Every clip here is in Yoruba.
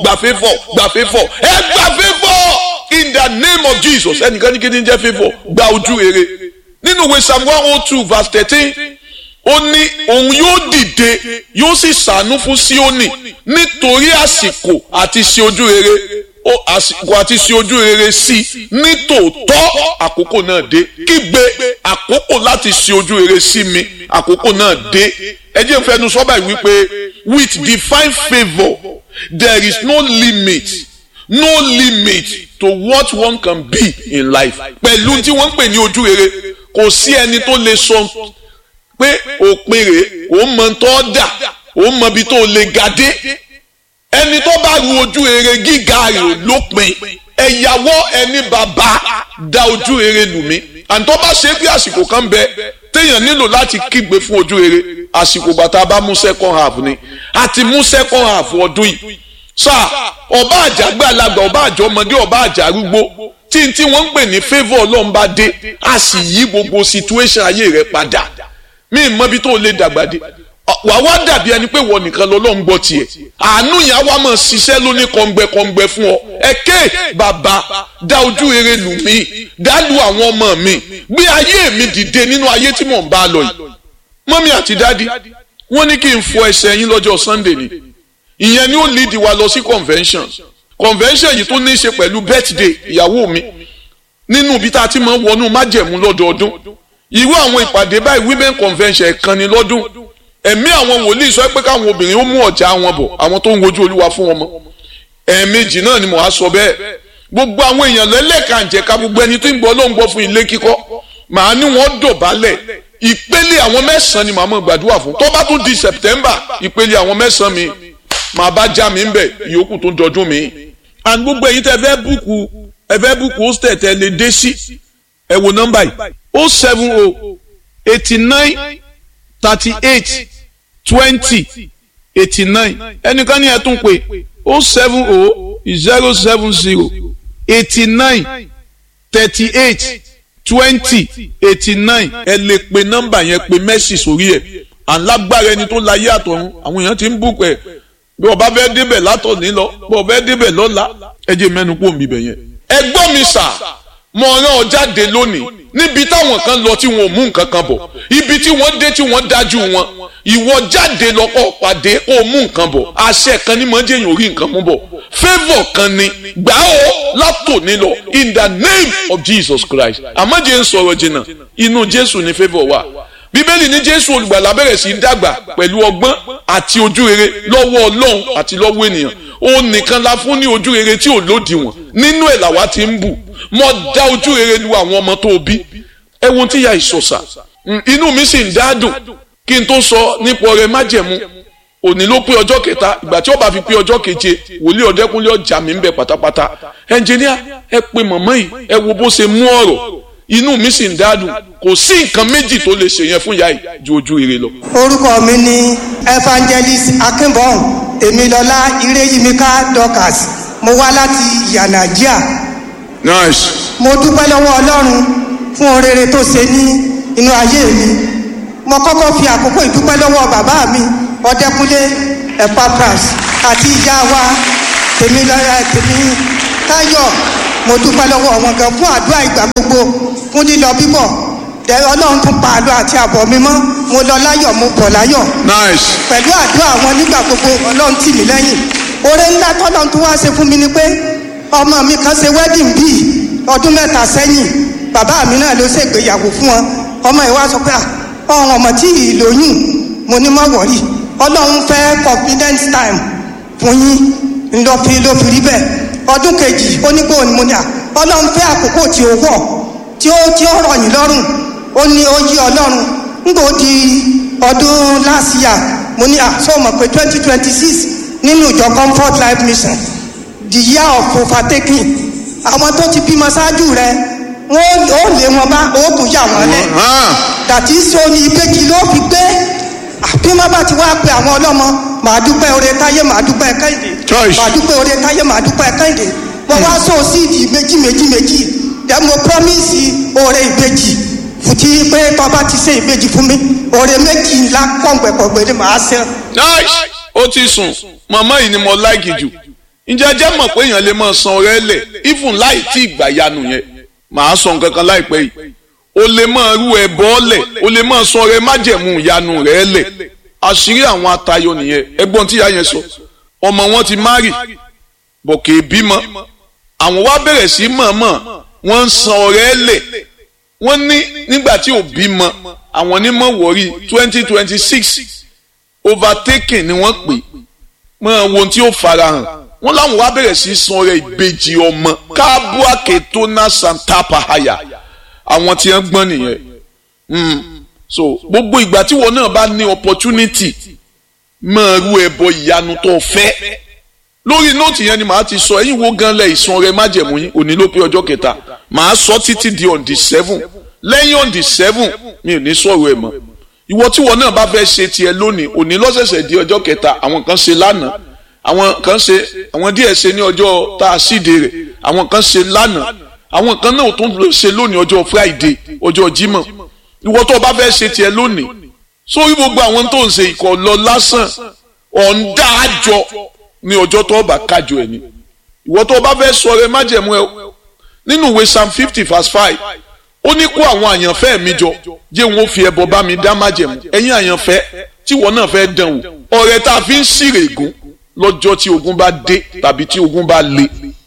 gbà favour gbà favour ẹ gbà favour in the name of jesus ẹnìkan ní kí ni jẹ́ favour gba ojú rere nínú ìwé psalm one oh two verse thirteen ó ní òun yóò dìde yóò sì ṣàánú fún síónì nítorí àsìkò àti ṣe ojú rere ó àsìkò àti ṣe ojú rere sí i nítòótọ́ àkókò náà dé kígbe àkókò láti ṣe ojú rere sí mi àkókò náà dé ẹ jẹ́ n fẹnu sọ́bà yìí wípé with divine favour there is no limit no limit to what one can be in life pẹ̀lú tí wọ́n ń pè ní ojú rere kò sí ẹni tó lè sọ pé òpin rèé òun mọ tó dà òun mọ ibi tó lè ga dé ẹni tó bá ru ojú rere gíga rẹ̀ lópin ẹ̀yàwó ẹni bàbá da ojú rere lù mí àǹtọ́ bá ṣe bí àsìkò kan bẹ téèyàn nílò láti kígbe fún ojú rere àsìkò bàtà bá mú second half ni àti mú second half ọdún yìí sáà ọba àjàgbé alàgbà ọba àjọ ọmọdé ọba àjà arúgbó tí tí wọ́n ń pè ní favour ọlọ́run bá dé a sì yí gbogbo situation ayé rẹ̀ padà mí mọ ibi tó lè dàgbà dé wà wá dàbí ẹni pé wọ́n nìkan lọ́lọ́run gbọ́ tiẹ̀ àánú yẹn á wá mọ̀ ṣiṣẹ́ lóní kọ̀ǹgbẹ̀kọ̀ǹgbẹ̀ fún ọ ẹ̀kẹ́ bàbá dá ojú rere lù mí dá lu àwọn ọmọ mi gbé ayé mi dìde nínú ayé tí mò ń bá lọ yìí mọ́mí àti dádì wọ́n ní kí n fọ ẹsẹ̀ yín lọ́jọ́ Sunday ni ìyẹn ni ó lead wa lọ sí convention convention yìí tó ní í ṣe pẹ̀lú birthday ìyàwó mi nínú ibi tá a ti máa ń wọnú májẹ̀mú lọ́dọọdún irú àwọn ìpàdé báyìí women convention ẹ̀kan ni lọ́dún ẹ̀mí àwọn wòlíì sọ pé káwọn obìnrin ó mú ọ̀já wọn bọ̀ àwọn tó ń wojú olúwa fún wọn mọ́ ẹ̀ẹ̀mejì náà ni mò ń sọ bẹ́ẹ̀ gbogbo àwọn èèyàn lẹ́lẹ́kànjẹ̀ka gbogbo ẹni tó ń gbọ́ ló ń gbọ́ fún ilé kíkọ́ màá ní wọ́n dọ̀bálẹ̀ ìpele àwọn mẹ́sàn-án ni màá mọ̀ gbàdúrà fún tó bá tún di September ìpele àwọn mẹ́sàn-án mi màá bá já mi ń bẹ̀ ìyókù tó dọdún mi. and gbogbo ẹ̀yin tẹ́ fẹ́ búùkù ẹ fẹ́ búùkù hostel tẹ́ lè dé sí ẹ wo nọ́mbà yìí o seven o eighty nine thirty eight twenty eighty nine ẹnìkan ní ẹ tún pé o seven o zero seven zero eighty nine thirty eight twenty eighty nine ẹ lè pe nọ́mbà yẹn pe mẹ́sì sórí ẹ̀ àlágbára ẹni tó láyé àtọ̀run àwọn èèyàn ti ń bùkún ẹ̀ bí ọba fẹ́ débẹ̀ látọ̀ní lọ bí ọba fẹ́ débẹ̀ lọ́la ẹ jẹ́ mẹ́nu kó mi bẹ̀ yẹn. ẹ gbọ́ mi sà mo rán ọ jáde lónìí níbi táwọn kan lọ tí wọn ò mú nǹkan kan bọ̀ ibi tí wọ́n dé tí wọ́n dájú wọn ìwọ jáde lọ́kọ̀ pàdé kó o mú nǹkan bọ̀ àṣẹ kan ní mọ́jẹ́ yìí ò rí nǹkan mú bọ̀ favour kan ni gbà ó látòní lọ in the name of Jesus Christ àmọ́jẹ́ ń sọ̀rọ̀ jìnnà inú Jésù ni favour wà bíbélì ní jésù olùgbàlà bẹ̀rẹ̀ sí í dàgbà pẹ̀lú ọgbọ́n àti ojú rere lọ́wọ́ ọlọ́run àti lọ́wọ́ ènìyàn òun nìkan la fún ní ojú rere tí ò lòdìwọ̀n nínú ẹ̀ làwa ti ń bù mọ́ dá ojú rere lu àwọn ọmọ tó bí ẹ̀wọ̀n tí ya ìsọ̀sà inú mi sì ń dádùn kí n tó sọ nípa ọrẹ májẹ̀mú òní ló pé ọjọ́ kẹta ìgbà tí ó bá fi pé ọjọ́ keje wòlíì ọ̀dẹ́kúnlé ọjà mi ń bẹ pátápátá ẹnjìníà ẹ pe mọ̀mọ́ yìí ẹ wo bó ṣe mú ọ̀rọ̀ inú mi sì ń dádùn kò sí nǹkan méjì tó lè ṣèyẹn fún ìyá yìí ju ojú ire lọ. orúkọ mi ni evangelist akínbọ̀n èmilọ́lá ireyimika dorcas mo wá láti yanagia. nice. mo dúpẹ́ lọ́wọ́ ọlọ́run fún orere tó ṣe ní inú ayé mi mo kọ́kọ́ fi àkókò ìdúpẹ́ lọ́wọ́ bàbá mi ọdẹkùnlé epapras àti ìyá wa tèmilọ́lá tèmi táyọ̀ mo dúpẹ́ lọ́wọ́ wọn gan fún àdúrà ìgbà gbogbo fún lílọ bíbọ̀ dẹ ọlọ́run tún pa àlọ́ àti àbọ̀ mi mọ́ mo lọ láyọ̀ mo bọ̀ láyọ̀ nice. pẹ̀lú àdúrà wọn nígbà gbogbo ọlọ́run tì mí lẹ́yìn oore ńlá tọ́lọ́run tún wá ṣe fún mi ni pé ọmọ mi kan ṣe wedding bíi ọdún mẹ́ta sẹ́yìn bàbá mi náà ló ṣègbéyàwó fún wọn ọmọ ìwà sọ pé ọ̀hún ọmọ tí ì lóyún mo ní mọ́ wọ̀rí ọlọ́run fẹ́ confidence time fún yín ńlọ fi ló fi rí bẹ́ẹ̀ ọdún kejì onígbò ni mo ní à ọlọ́run fẹ́ àkókò tí ó wọ̀ tí ó tí ó rọ̀ yín lọ́rùn ó ní ó yí ọlọ́run ńgbò di ọdún last year mo ní à sọ mọ̀ pé twenty twenty six nínú ìjọ comfort life mission the year of overtaking àwọn tó ti bímọ ṣáájú rẹ wọn ó lé wọn bá ó tún yà wọn lẹ dàtí so ní ìbejì ló fi gbé àbí wọn bá ti wá pe àwọn ọlọ́mọ màá dúpẹ́ oore táyé màá dúpẹ́ kẹ́hìndé Choice. màá dúpẹ́ oore táyé màá dúpẹ́ kẹ́hìndé mo wá so síìdì méjì méjì méjì dẹ mo promise oore ìbejì fùtí pé tọ́ba ti ṣe ìbejì fún mi oore méjì ńlá kọ̀ǹgbẹ̀kọ̀ǹgbẹ̀ ni màá ṣe. nice. ó ti sùn màmá yìí ni mo láìkì jù ǹjẹ́ jẹ́ mọ̀ pé èèyàn lè máa san ọrẹ lẹ̀ even láì tí ìgbà yanu yẹn màá sọ nǹkan kan láìpẹ́ yìí o lè máa rú ẹbọ lẹ̀ o lè máa san ọrẹ májẹ̀mú ìyanu rẹ̀ lẹ̀ àṣírí àwọn atayọ nìyẹn ẹ̀gbọ́n tí ìyá yẹn sọ ọmọ wọn ti márì bọ̀ kì í bímọ àwọn wá bẹ̀rẹ̀ sí mọ̀ọ́mọ̀ wọ́n ń san ọrẹ lẹ̀ wọ́n ní nígbà tí ò bímọ àwọn onímọ̀ wọ̀rí twenty twenty six overtaking ni wọ́n pè mọ́ ohun tí ó farahàn wọ́n láwọn wá bẹ̀rẹ̀ sí san ọrẹ ìbejì ọmọ káàbùàkè tó ná santa pahaya àwọn tí wọ́n gbọ́n nìyẹn so gbogbo ìgbà tí wọn náà bá ní opportunity máa rú ẹbọ ìyanu tó fẹ́ lórí nóòtì yẹn ni màá ti sọ ẹ̀yin wo gan lẹ ìsan ọrẹ májẹ̀mú yín òní ló pé ọjọ́ kẹta màá sọ títí di on the seven lẹ́yìn on the seven mi ò ní sọ̀rọ̀ ẹ̀ mọ́ ìwọ tí wọn náà bá fẹ́ ṣe tiẹ̀ lónìí òní lọ́sẹ̀sẹ̀ di ọjọ́ kẹta àwọn kan ṣe lánàá àwọn kan ṣe àwọn díẹ̀ ṣe ní ọjọ́ tá a síde rẹ̀ àwọn kan ṣe lánàá àwọn kan náà tún ṣe lónìí ọjọ́ friday ọjọ́ jímọ̀ ìwọ tó o bá fẹ́ ṣe tiẹ̀ lónìí sórí gbogbo àwọn tó ń ṣe ìkọ̀ lọ lásán ọ̀ǹda àjọ ní ọjọ́ tó o bá kájọ ẹ̀ ni ìwọ tó o bá fẹ́ sọ rẹ májẹ̀mú ẹ nínú ìwé psalm fifty verse five ó ní kó àwọn àyànfẹ́ mi jọ jẹ́ wọn ó fi ẹbọ bá mi dá májẹ̀mú ẹ̀yin àyànfẹ́ tí wọn náà fẹ́ dán wò ọ̀rẹ́ tá a fi ń ṣírè ègún lọ́jọ́ tí ogun bá dé tàbí tí ogun bá le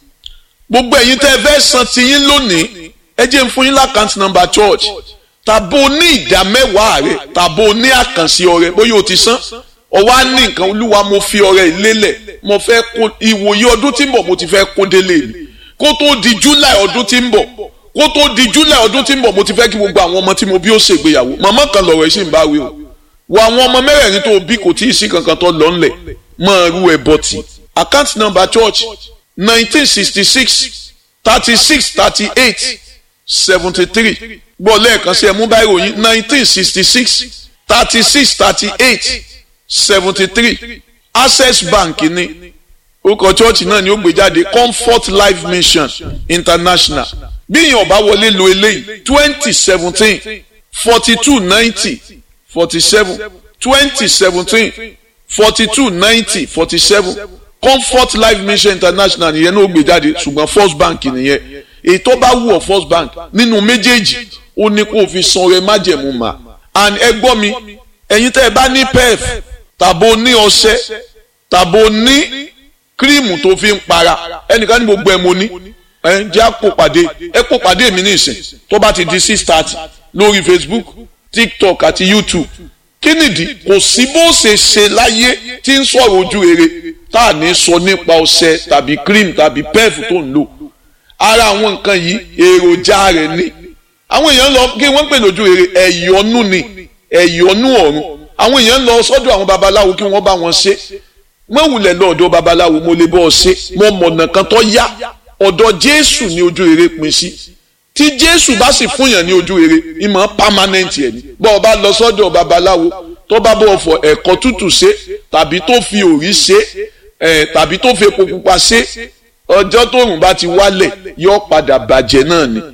gbogbo ẹ̀yin tẹ́ ẹ fẹ́ san tiyín lónìí ẹ jẹ́ ń fún yín lákàntì nọ́mbà church tàbó ní ìdá mẹ́wàá rẹ̀ tàbó ní àkànṣe ọrẹ bóyá o ti san ọwọ́ á ní nǹkan olúwa mo fi ọrẹ ìlélẹ̀ mo fẹ́ kó ìwòye ọdún tí ń bọ̀ mo ti fẹ́ kó délé mi kó tó di july ọdún tí ń bọ̀ kó tó di july ọdún tí ń bọ̀ mo ti fẹ́ kí gbogbo àwọn ọmọ tí mo bí ó ṣègbéyàwó màmá kan lọ̀rọ̀ ẹ̀ sì ń bá wí o wo àwọn ọmọ mẹ́rẹ̀ẹ̀rin tó bí kò tí ì sí kankan tó lọ ńlẹ̀ máa rú ẹ bọ́tì account number church nineteen sixty six thirty six thirty eight seventy three gbọ́ lẹ́ẹ̀kan sí ẹ mú báyìí ròyìn nineteen sixty six thirty six thirty eight seventy three access bank ní orúkọ chọ́ọ̀chì náà ni ó gbé jáde comfort life mission international bí èèyàn ọba wọlé lo eléyìí twenty seventeen forty two ninety forty seven twenty seventeen forty two ninety forty seven comfort life mission international nìyẹn náà ó gbé jáde ṣùgbọ́n first bank nìyẹn èyí tó bá wù ọ́ first bank nínú méjèèjì ó ní kó o fi san ọrẹ májẹ̀mú mà and ẹ gbọ́ mi ẹ̀yin tẹ́ ẹ bá ní pef tàbó ní ọṣẹ tàbó ní kírímù tó fi ń para ẹnìkan ní gbogbo ẹ mo ní ẹ jẹ́ àpò pàdé ẹ pò pàdé mi ní ìsìn tó bá ti di six thirty lórí facebook tiktok àti youtube kí nìdí kò sí bó ṣe ṣe láyé tí ń sọ̀rọ̀ ojú rere tá à ní sọ nípa ọṣẹ tàbí cream tàbí pef tó ń lò ara àwọn nǹkan yìí èròjà rẹ̀ ni àwọn èèyàn lọ kí wọ́n pè lójú rere ẹ̀yọ́nú ni ẹ̀yọ́nú ọ̀run àwọn èèyàn lọ sọ́dọ̀ àwọn babaláwo kí wọ́n bá wọn ṣe mọ̀wùlẹ̀ lọ́ọ̀dọ̀ babaláwo mo lè bọ́ ọ ṣe mo mọ̀nà kan tó yá ọ̀dọ̀ jésù ní ojú rere pín sí tí jésù bá sì fún yàn ní ojú rere ìmọ̀ pámánẹ́ǹtì ẹ̀ ní bọ́ ọ bá lọ sọ́dọ̀ babaláwo tó bá bọ̀ fọ ẹ̀kọ́ tútù ṣe tàbí tó fi òrí ṣe tàbí tó fi epo pupa ṣe ọjọ́ tóòrùn bá ti wálẹ̀ yóò padà bàjẹ́ náà ni.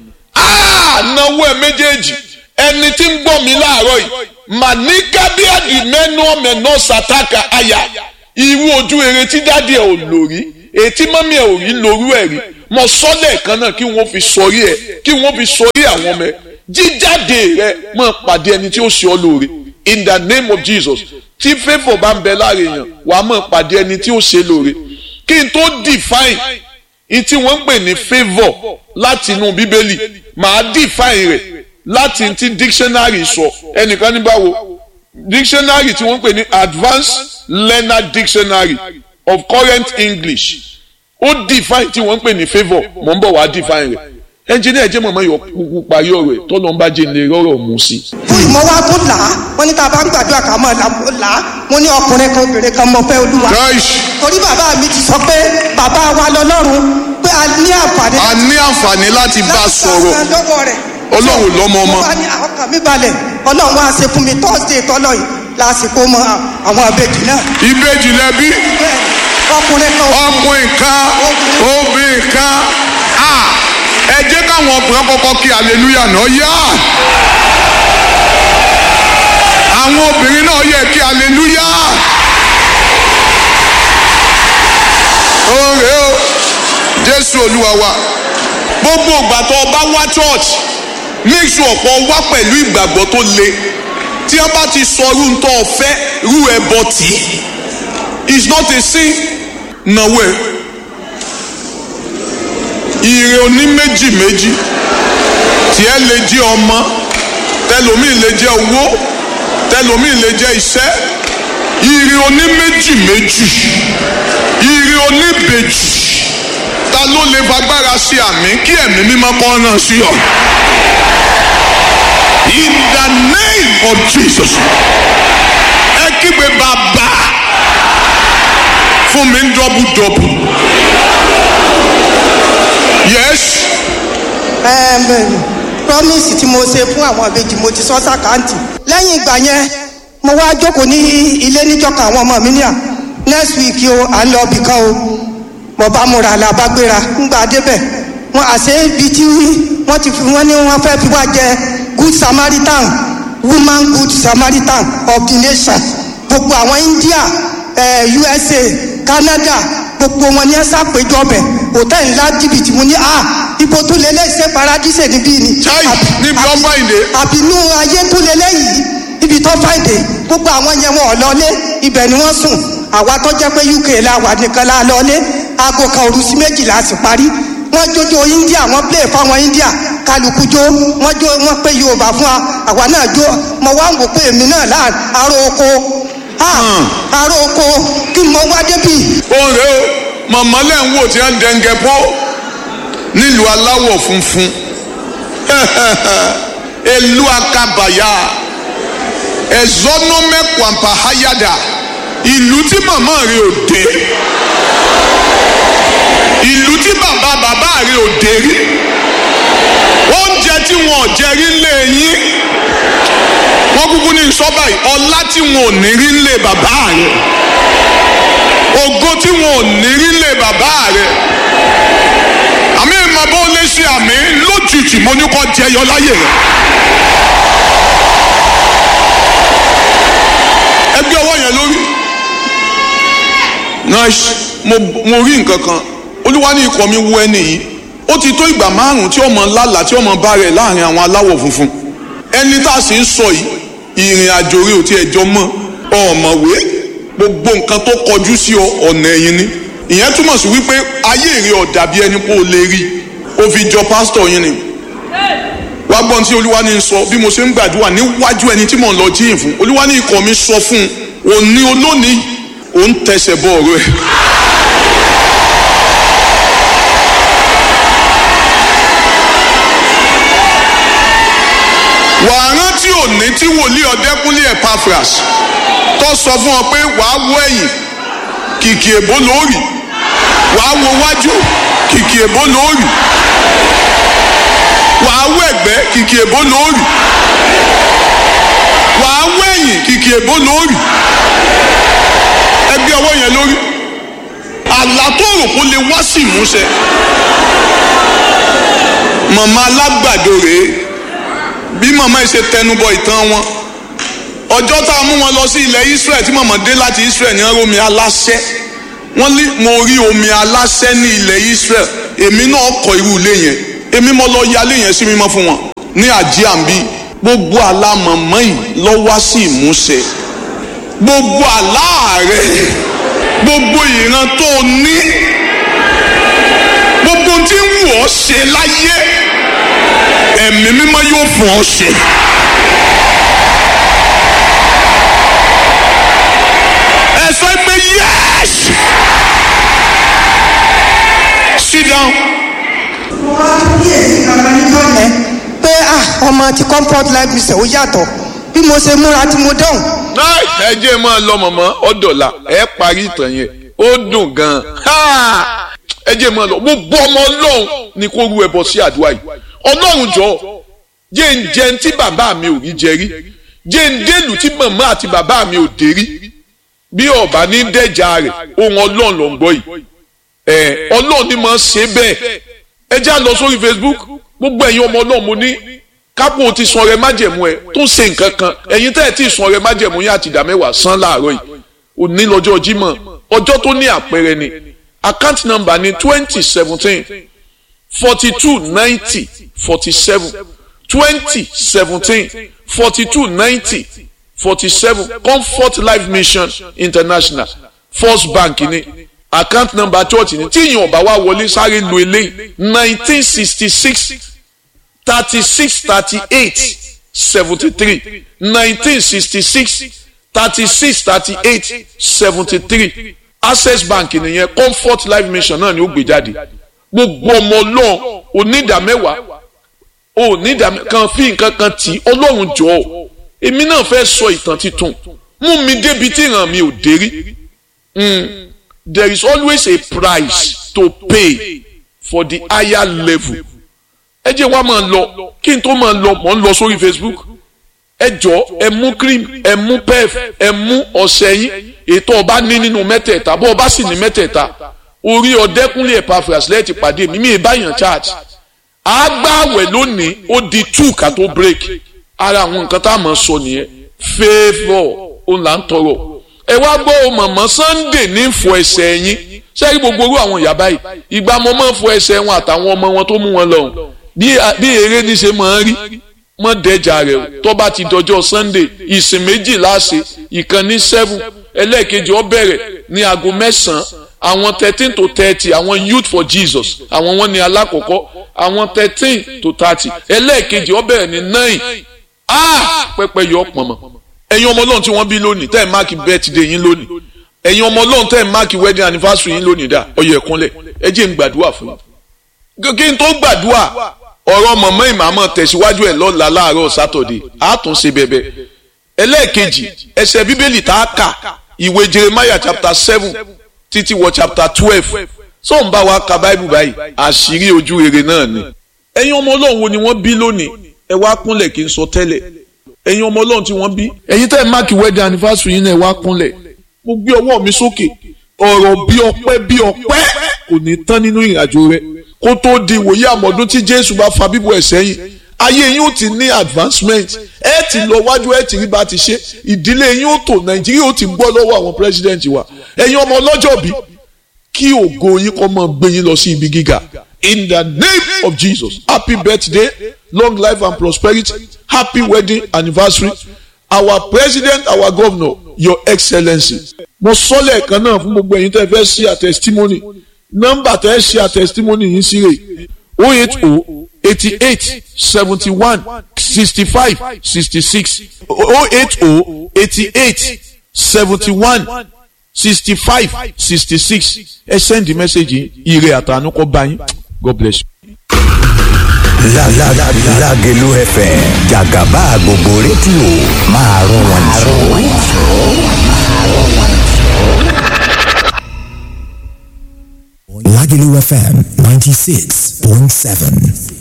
náwó ẹ méjèèjì ẹni tí ń gbọ́ mi láàárọ̀ yìí màníkà bí àdìmẹ́nu ọ̀mẹ̀nà sàtàkà àyà irú ojú rere tí dáàdi ẹ̀ ò lò rí ètí mọ́mí ẹ̀ ò rí lórú ẹ̀ rí mọ sọ́lẹ̀ kan náà kí wọ́n fi sọrí ẹ̀ kí wọ́n fi sọrí àwọn ọmọ ẹ̀ jíjáde rẹ mọ̀ pàdé ẹni tí ó ṣe ọ́ lóore in the name of Jesus tí favour bá ń bẹ láàrin èèyàn wàá mọ̀ pàdé ẹni tí ó ṣe lóore kí n tó define in tí wọ́n ń pè ní favour láti inú bíbélì màá define rẹ̀ láti ti dictionary sọ ẹnìkan ní báwo dictionary tí wọ́n ń pè ní advanced learner dictionary of current English ó define tí wọ́n ń pè ní favour mò ń bọ̀ wá define rẹ̀ ẹnjìnìá jẹ́ mọ̀mọ́ yọ kúkú parí ọ̀rọ̀ ẹ̀ tọ́lọ́ ń bá jẹ́ ilé rọ́rọ̀ mú sí. fún ìmọ̀ wa tún là á wọ́n ní tá a bá ń gbàdúrà ká mọ̀ là á mo ní ọkùnrin kan obìnrin kan mọ̀ fẹ́ olúwa. torí bàbá mi ti sọ pé bàbá wa lọ́lọ́run pé a ní àǹfààní. a ní àǹfààní láti bá a sọ̀rọ̀ láti lọ́wọ́ rẹ̀. ọlọ́run lọ́mọ ọmọ. mo bá ní ọkàn mi balẹ̀ ọlọ́run wá ṣe fún mi thursday tọ́lọ̀ yìí lásìkò mọ àwọn àbejì náà. ìbejì lẹbi bẹ́ẹ̀ ọkùnrin kan ọkùnrin kan obìnrin kan ẹ jẹ́ káwọn ọkùnrin kọ́kọ́ kí hallelujah náà yá àwọn obìnrin náà yẹ kí hallelujah. Oore jésù olúwa wa gbogbo ìgbà tó o bá wá church make sure pé o wá pẹ̀lú ìgbàgbọ́ tó le tí wọ́n bá ti sọ irú tó o fẹ́ rú ẹbọ tì í it's not a sin nàwó ẹ ire oní méjì méjì tiẹ̀ lè jẹ́ ọmọ tẹlomiin lè jẹ́ owó tẹlomiin lè jẹ́ iṣẹ́ ire oní méjì méjì ire oní bèjì ta ló lè fagbára ṣe àmì kí ẹ̀mí mímọ́ kọ́ náà sí ọ. in the name of jesus ẹ kígbe bàbá fún mi ń dọ́bù dọ́bù yes Ẹm, promise tí mo ṣe fún àwọn ìbejì mo ti sọ sàkáǹtì lẹ́yìn ìgbà yẹn mo wá jókòó ní ilé níjọka àwọn ọmọ mi ní à next week o à ń lọ ibì kan o mo bá múra la bá gbéra ńgbà débẹ̀ wọn àṣẹ ibi tí wọ́n ti fi wọ́n ní wọ́n fẹ́ fi wá jẹ good samaritan woman good samaritan of the nation gbogbo àwọn India eh, USA Canada gbogbo wọn ní ẹ ṣàpèjọ bẹ hòtẹ́ẹ̀lì ńlá jìbìtì mo ní à ibo tó lélẹ̀ ṣe paradíṣe níbí ni. Chai, Àbí- níbi àbí- ọmọ ìdè. àbínú ayé tó lélẹ̀ yìí ibi tó fàìdè gbogbo àwọn yẹn wọn ò lọlé ibẹ̀ ni wọ́n sùn àwa tó jẹ́ pé UK la wà nìkan la lọlé aago kan òru sí méjìlá sì parí wọ́n jójó India wọ́n play fáwọn India kálukú jó wọ́n jó wọ́n pé Yorùbá fún wa àwa náà jó mo wá ń wò pé èmi náà láà aró oko ah, aró oko kí mo wá débi òun rèé o màmá lẹ́ ń wò tí wọ́n ń dẹ́ngẹ́ pọ́ nílùú aláwọ̀ funfun elu akabaya ẹ̀zọ́nọ́mẹ́kwàmpá hayada ìlú tí màmá rẹ̀ ò dé ìlú tí bàbá bàbá rẹ̀ ò dé rí oúnjẹ tí wọn ò jẹ rí lé yín wọ́n kúkú ní sọ́bà yìí ọlá tí wọn ò ní rí lé bàbá rẹ̀ ògo tí wọn ò ní rí lé bàbá rẹ̀ àmì ìmọ̀ bó lè ṣe àmì lójijì mo ní kọ́ jẹyọ láyè rẹ̀. ẹgbẹ́ ọwọ́ yẹn lórí. nice mo mo rí nǹkan kan olúwa ní ikọ̀ mi wú ẹni yìí ó ti tó ìgbà márùn-ún tí ọmọ lálàá tí ọmọ bá rẹ̀ láàrin àwọn aláwọ̀ funfun ẹni tá a sì ń sọ yìí ìrìn àjò rẹ̀ ò tiẹ̀ jọ mọ́ ọ̀mọ̀wé gbogbo nǹkan tó kọjú sí ọ ọ̀nà ẹ̀yìn ni ìyẹn túmọ̀ sí wípé ayé rẹ̀ ò dàbí ẹni pé o lè rí o fi jọ pásítọ̀ yín ni wá gbọ́n tí olúwa ní sọ bí mo ṣe ń gbàdúrà níwájú ẹni tí mò ń lọ jíyìn fún olúwa ní ikọ̀ mi sọ fún un òní olónìí òun tẹsẹ̀ bọ ọ̀rọ̀ ẹ̀. wàá rántí òní tí wòlíì ọ̀dẹ́kúnlé Epaphras tó sọ fún ọ pé wàá wọ ẹ̀yìn kìkì èbó lóòrì wàá wo wájú kìkì èbó lóòrì wàá wọ ẹ̀gbẹ́ kìkì èbó lóòrì wàá wọ ẹ̀yìn kìkì èbó lóòrì ẹgbẹ́ ọwọ́ yẹn lórí àlá tó rò kó lè wá sí ìmúṣẹ màmá alágbàdo rèé bí màmá yìí ṣe tẹnubọ ìtàn wọn ọjọ́ tá a mú wọn lọ sí ilẹ̀ Israel tí màmá dé láti Israel ní omi aláṣẹ wọ́n ní mo rí omi aláṣẹ ní ilẹ̀ Israel èmi náà kọ́ irú ilé yẹn èmi mo lọ yálé yẹn sí mímọ́ fún wọn ní àjíàmbí gbogbo àlá màmá yìí lọ wá sí ìmúṣẹ gbogbo àlá rẹ gbogbo ìran tó o ní gbogbo tí ń wù ọ́ ṣe láyé ẹ̀mí mímọ́ yóò fún ọ ṣe. ẹ sọ pé yes sit down. mo wá kíyèsí kankan níjọ́ yẹn pé ah ọmọ ti comfort life mission ó yàtọ̀ bí mo ṣe múra tí mo dán ẹ jẹ́ máa lọ mọ̀mọ́ ọ̀dọ̀là ẹ parí ìtàn yẹn ó dùn gan-an ẹ jẹ́ máa lọ gbogbo ọmọ ọlọ́run ni kó ru ẹbọ sí àdúrà yìí ọlọ́run jọ jẹ́ ń jẹun tí bàbá mi ò rí jẹ rí jẹ́ ń délùú tí màmá àti bàbá mi ò dé rí bí ọba ní dẹ́jà rẹ̀ ohun ọlọ́run ló ń gbọ́ yìí ẹ ọlọ́run ni máa ṣe bẹ́ẹ̀ ẹ já lọ sórí Facebook gbogbo ẹ̀yin ọmọ ọlọ́run mo ní kápò ti sun ọrẹ májẹ̀mú ẹ tó ṣe nǹkan kan ẹ̀yin tẹ́ ẹ ti sun ọrẹ májẹ̀mú yín àti ìdá mẹ́wàá san láàárọ̀ yìí òní lọ́jọ́ Jímọ̀ ọjọ́ tó ní àpẹẹrẹ ni account number ní twenty seventeen forty two ninety forty seven twenty seventeen forty two ninety forty seven comfort life mission international first bank ní account number church ní tí ìyẹn ọba wa wọlé sáré lu eléyìí nineteen sixty six thirty six thirty eight seventy three nineteen sixty six thirty six thirty eight seventy three access bank nìyẹn comfort life mission náà ni ó gbé jáde gbogbo ọmọ ọlọ́run onídàmẹ́wàá onídàmẹ́ kan fi nǹkan kan tì ọlọ́run jọ ọ́ èmi náà fẹ́ sọ ìtàn titun mú mi débi tí ìran mi ò dé rí there is always a price to pay for the higher level ẹ jẹ́ wá máa lọ kí n tó máa lọ mọ̀ ń lọ sórí facebook ẹ jọ ẹ mú cream ẹ mú pef ẹ mú ọṣẹ yín ètò ọba ní nínú mẹ́tẹ̀ẹ̀ta bó ọba sì ní mẹ́tẹ̀ẹ̀ta orí ọdẹkùnlé Epaphras lẹ́ẹ̀tì pàdé mi mi ì báyàn charge àgbàwẹ̀ lónìí ó di two ká tó break ara àwọn nǹkan tá a máa sọ nìyẹn favour òun là ń tọrọ ẹ wá gbọ́ ọ mọ̀mọ́ Sunday ní fọ ẹsẹ̀ yín sẹ́yìn gbogbo orú àwọn ìyá báyìí ìgbà mo máa ń fọ ẹsẹ̀ wọn àtàwọn ọmọ wọn tó mú wọn lọ́hùn bí eré ní ṣe máa ń rí mọ́ dẹ́jà rẹ̀ o tó bá ti dọjọ́ Sunday ìsìn méjì láṣẹ ìkan ní seven ẹlẹ́ẹ̀kejì ó bẹ̀rẹ̀ ní aago mẹ́sàn-án àwọn thirteen to thirty àwọn youth for Jesus àwọn wọn ní alákọ̀ọ́kọ́ àwọn thirteen to thirty ẹlẹ́ẹ̀kejì ó bẹ̀rẹ̀ ní nine ah pẹ́pẹ́ yọ pọ̀nmọ́ ẹ̀yin ọmọ ọlọ́run tí wọ́n bí lónìí tẹ́ ẹ̀ máàkì birthday yín lónìí ẹ̀yin ọmọ ọlọ́run tẹ́ ẹ̀ máàkì wedding anniversary yín lónìí dá ọyọ ẹ̀kúnlẹ̀ ẹ jẹ́ n gbàdúrà fún yín kí n tó gbàdúrà ọ̀rọ̀ mọ̀mọ́ ìmàmọ́ tẹ̀síwájú ẹ̀ lọ́la láàárọ̀ sátọ̀dé àtúnṣe bẹ̀bẹ̀ ẹlẹ́ẹ̀kejì ẹsẹ̀ bíbélì tá a kà ìwé jeremiah chapter seven títí wọ chapter twelve tó ń bá wa ka báìbù báyìí àṣírí ojú rere náà ni. ẹ̀yin ọmọ ọlọ́run wo ni wọ́n bí lónìí ẹ wá kúnlẹ̀ kí n sọ tẹ́lẹ̀ ẹ̀yin ọmọ ọlọ́run tí wọ́n bí. ẹ̀yin tẹ́ ẹ máàkì wedding anniversary yín náà ẹ wá kúnlẹ̀ mo gbé ọwọ́ mi sókè ọ̀rọ̀ bí ọpẹ́ bí ọpẹ́ kò ní tán nínú ìrìnàjò rẹ kó tó di ìwòye àmọ́dún tí jésù bá fa bíbọ̀ ẹ̀ sẹ́yìn ayé yín ó ti ní advancement ẹ ti lọ wájú ẹ ti rí bá ti ṣe ìdílé yín ó tò nàìjíríà ó ti gbọ́ lọ́wọ́ àwọn president wa ẹ̀yin ọmọ ọlọ́jọ́ bí kí ògo yín kó máa gbé yín lọ sí ibi gíga in the name of jesus happy birthday long life and prosperity happy wedding anniversary our president our governor your excellency mo sọ lẹ́ẹ̀kan náà fún gbogbo ẹ̀yin tẹ́ fẹ́ ṣe a testimony nọ́mbà tẹ́ ṣe a testimony yín sí rè o eight o eighty eight seventy one sixty five sixty six o eight o eighty eight seventy one sixty five sixty six ẹ send the message ire àtànú kọ bá yín god bless you. Lágẹ̀lú FM jàgàbá gbogbo rédíò máa rún wọn jù. Lágẹ̀lú FM ninety six point seven.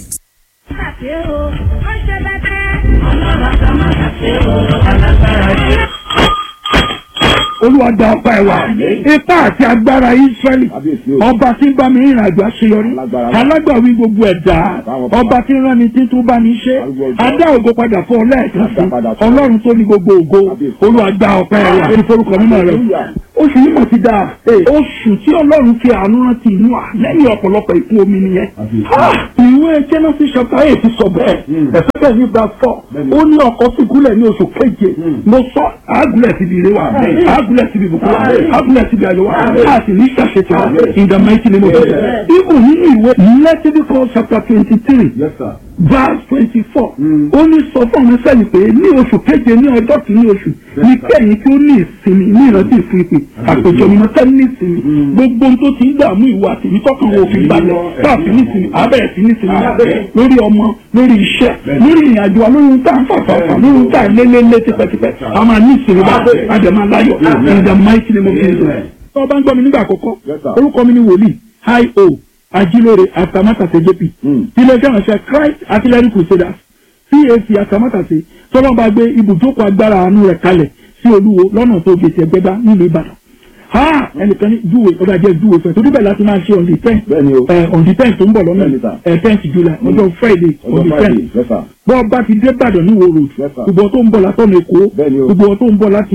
olúwa gba ọpẹ́ ẹ wá ipá àti agbára israẹli ọba tí ń bá mi rìnrìn àjò àṣeyọrí alágbàwí gbogbo ẹ̀dá ọba tí ń rán mi tí tó bá mi ṣe adá ògo padà fún ọ lẹ́ẹ̀kan sí ọlọ́run tó ní gbogbo ògo olúwa gba ọpẹ́ ẹ wá ní forúkọ mímọ́ rẹ oṣù yìí mọ̀ ti dáa oṣù tí ọlọ́run fi àánú rántí inú à lẹ́yìn ọ̀pọ̀lọpọ̀ ìkún omi nìyẹn ìwé Genesis chapter eight sọ bẹ́ẹ̀ ẹ̀fẹ́ bẹ́ẹ̀ ní gba fọ́ ó ní ọkọ̀ fìgúnlẹ̀ ní oṣù keje mo sọ àgùlẹ̀ síbi ire wa àgùlẹ̀ síbi ìbùkún wa àgùlẹ̀ síbi ayọ̀ wa a sì ní ṣàṣetì wa in the mighty name of Jesus. ibù nínú ìwé Leviticus chapter twenty three verse twenty four ó ní sọ fún ọmọ sẹ́yìn pé ní oṣù keje ní ọjọ́ kìíní oṣù ní kẹ́yìn tí ó ní ìsinmi ní ìrántí ìfún ìpè àpèjọ mímọ́ tẹ́ ní ìsinmi gbogbo ohun tó ti ń dààmú ìwà àtìmí tọkàn wo òfin balẹ̀ káàfin ní ìsinmi abẹ́rẹ́ sí ní ìsinmi lórí ọmọ lórí iṣẹ́ lórí ìrìnàjò wa lórí ohun tá à ń fàfàfà lórí ohun tá à ń lélẹ́lé tipẹ́tipẹ́ a máa ní ìsinmi bá àdèmà láyọ̀ in the mighty name of Jesus. tó o bá ń gbọ́ mi nígbà àkọ́kọ́ orúkọ mi ni wòlíì hi o ajilore atamatase jp iléeṣẹ́ ìránṣẹ́ Christ artillery crusaders cac atamatase tọ́lọ́ bá gbé ibùjókòó agbára àánú rẹ̀ kalẹ̀ sí olúwo lọ́nà tó gbèsè ẹgbẹ́dá nílùú ìbàdàn ha ẹnìkan ní júwe ọba jẹ júwe fẹ torí bẹ́ẹ̀ láti máa ṣe on the ten ẹ on the ten tó ń bọ̀ lọ́nà ẹ tenth july ọjọ́ friday on the ten bọ́ ọba ti dé ìbàdàn ní wo road gbogbo tó ń bọ̀ látọ̀nà èkó gbogbo tó ń bọ̀ láti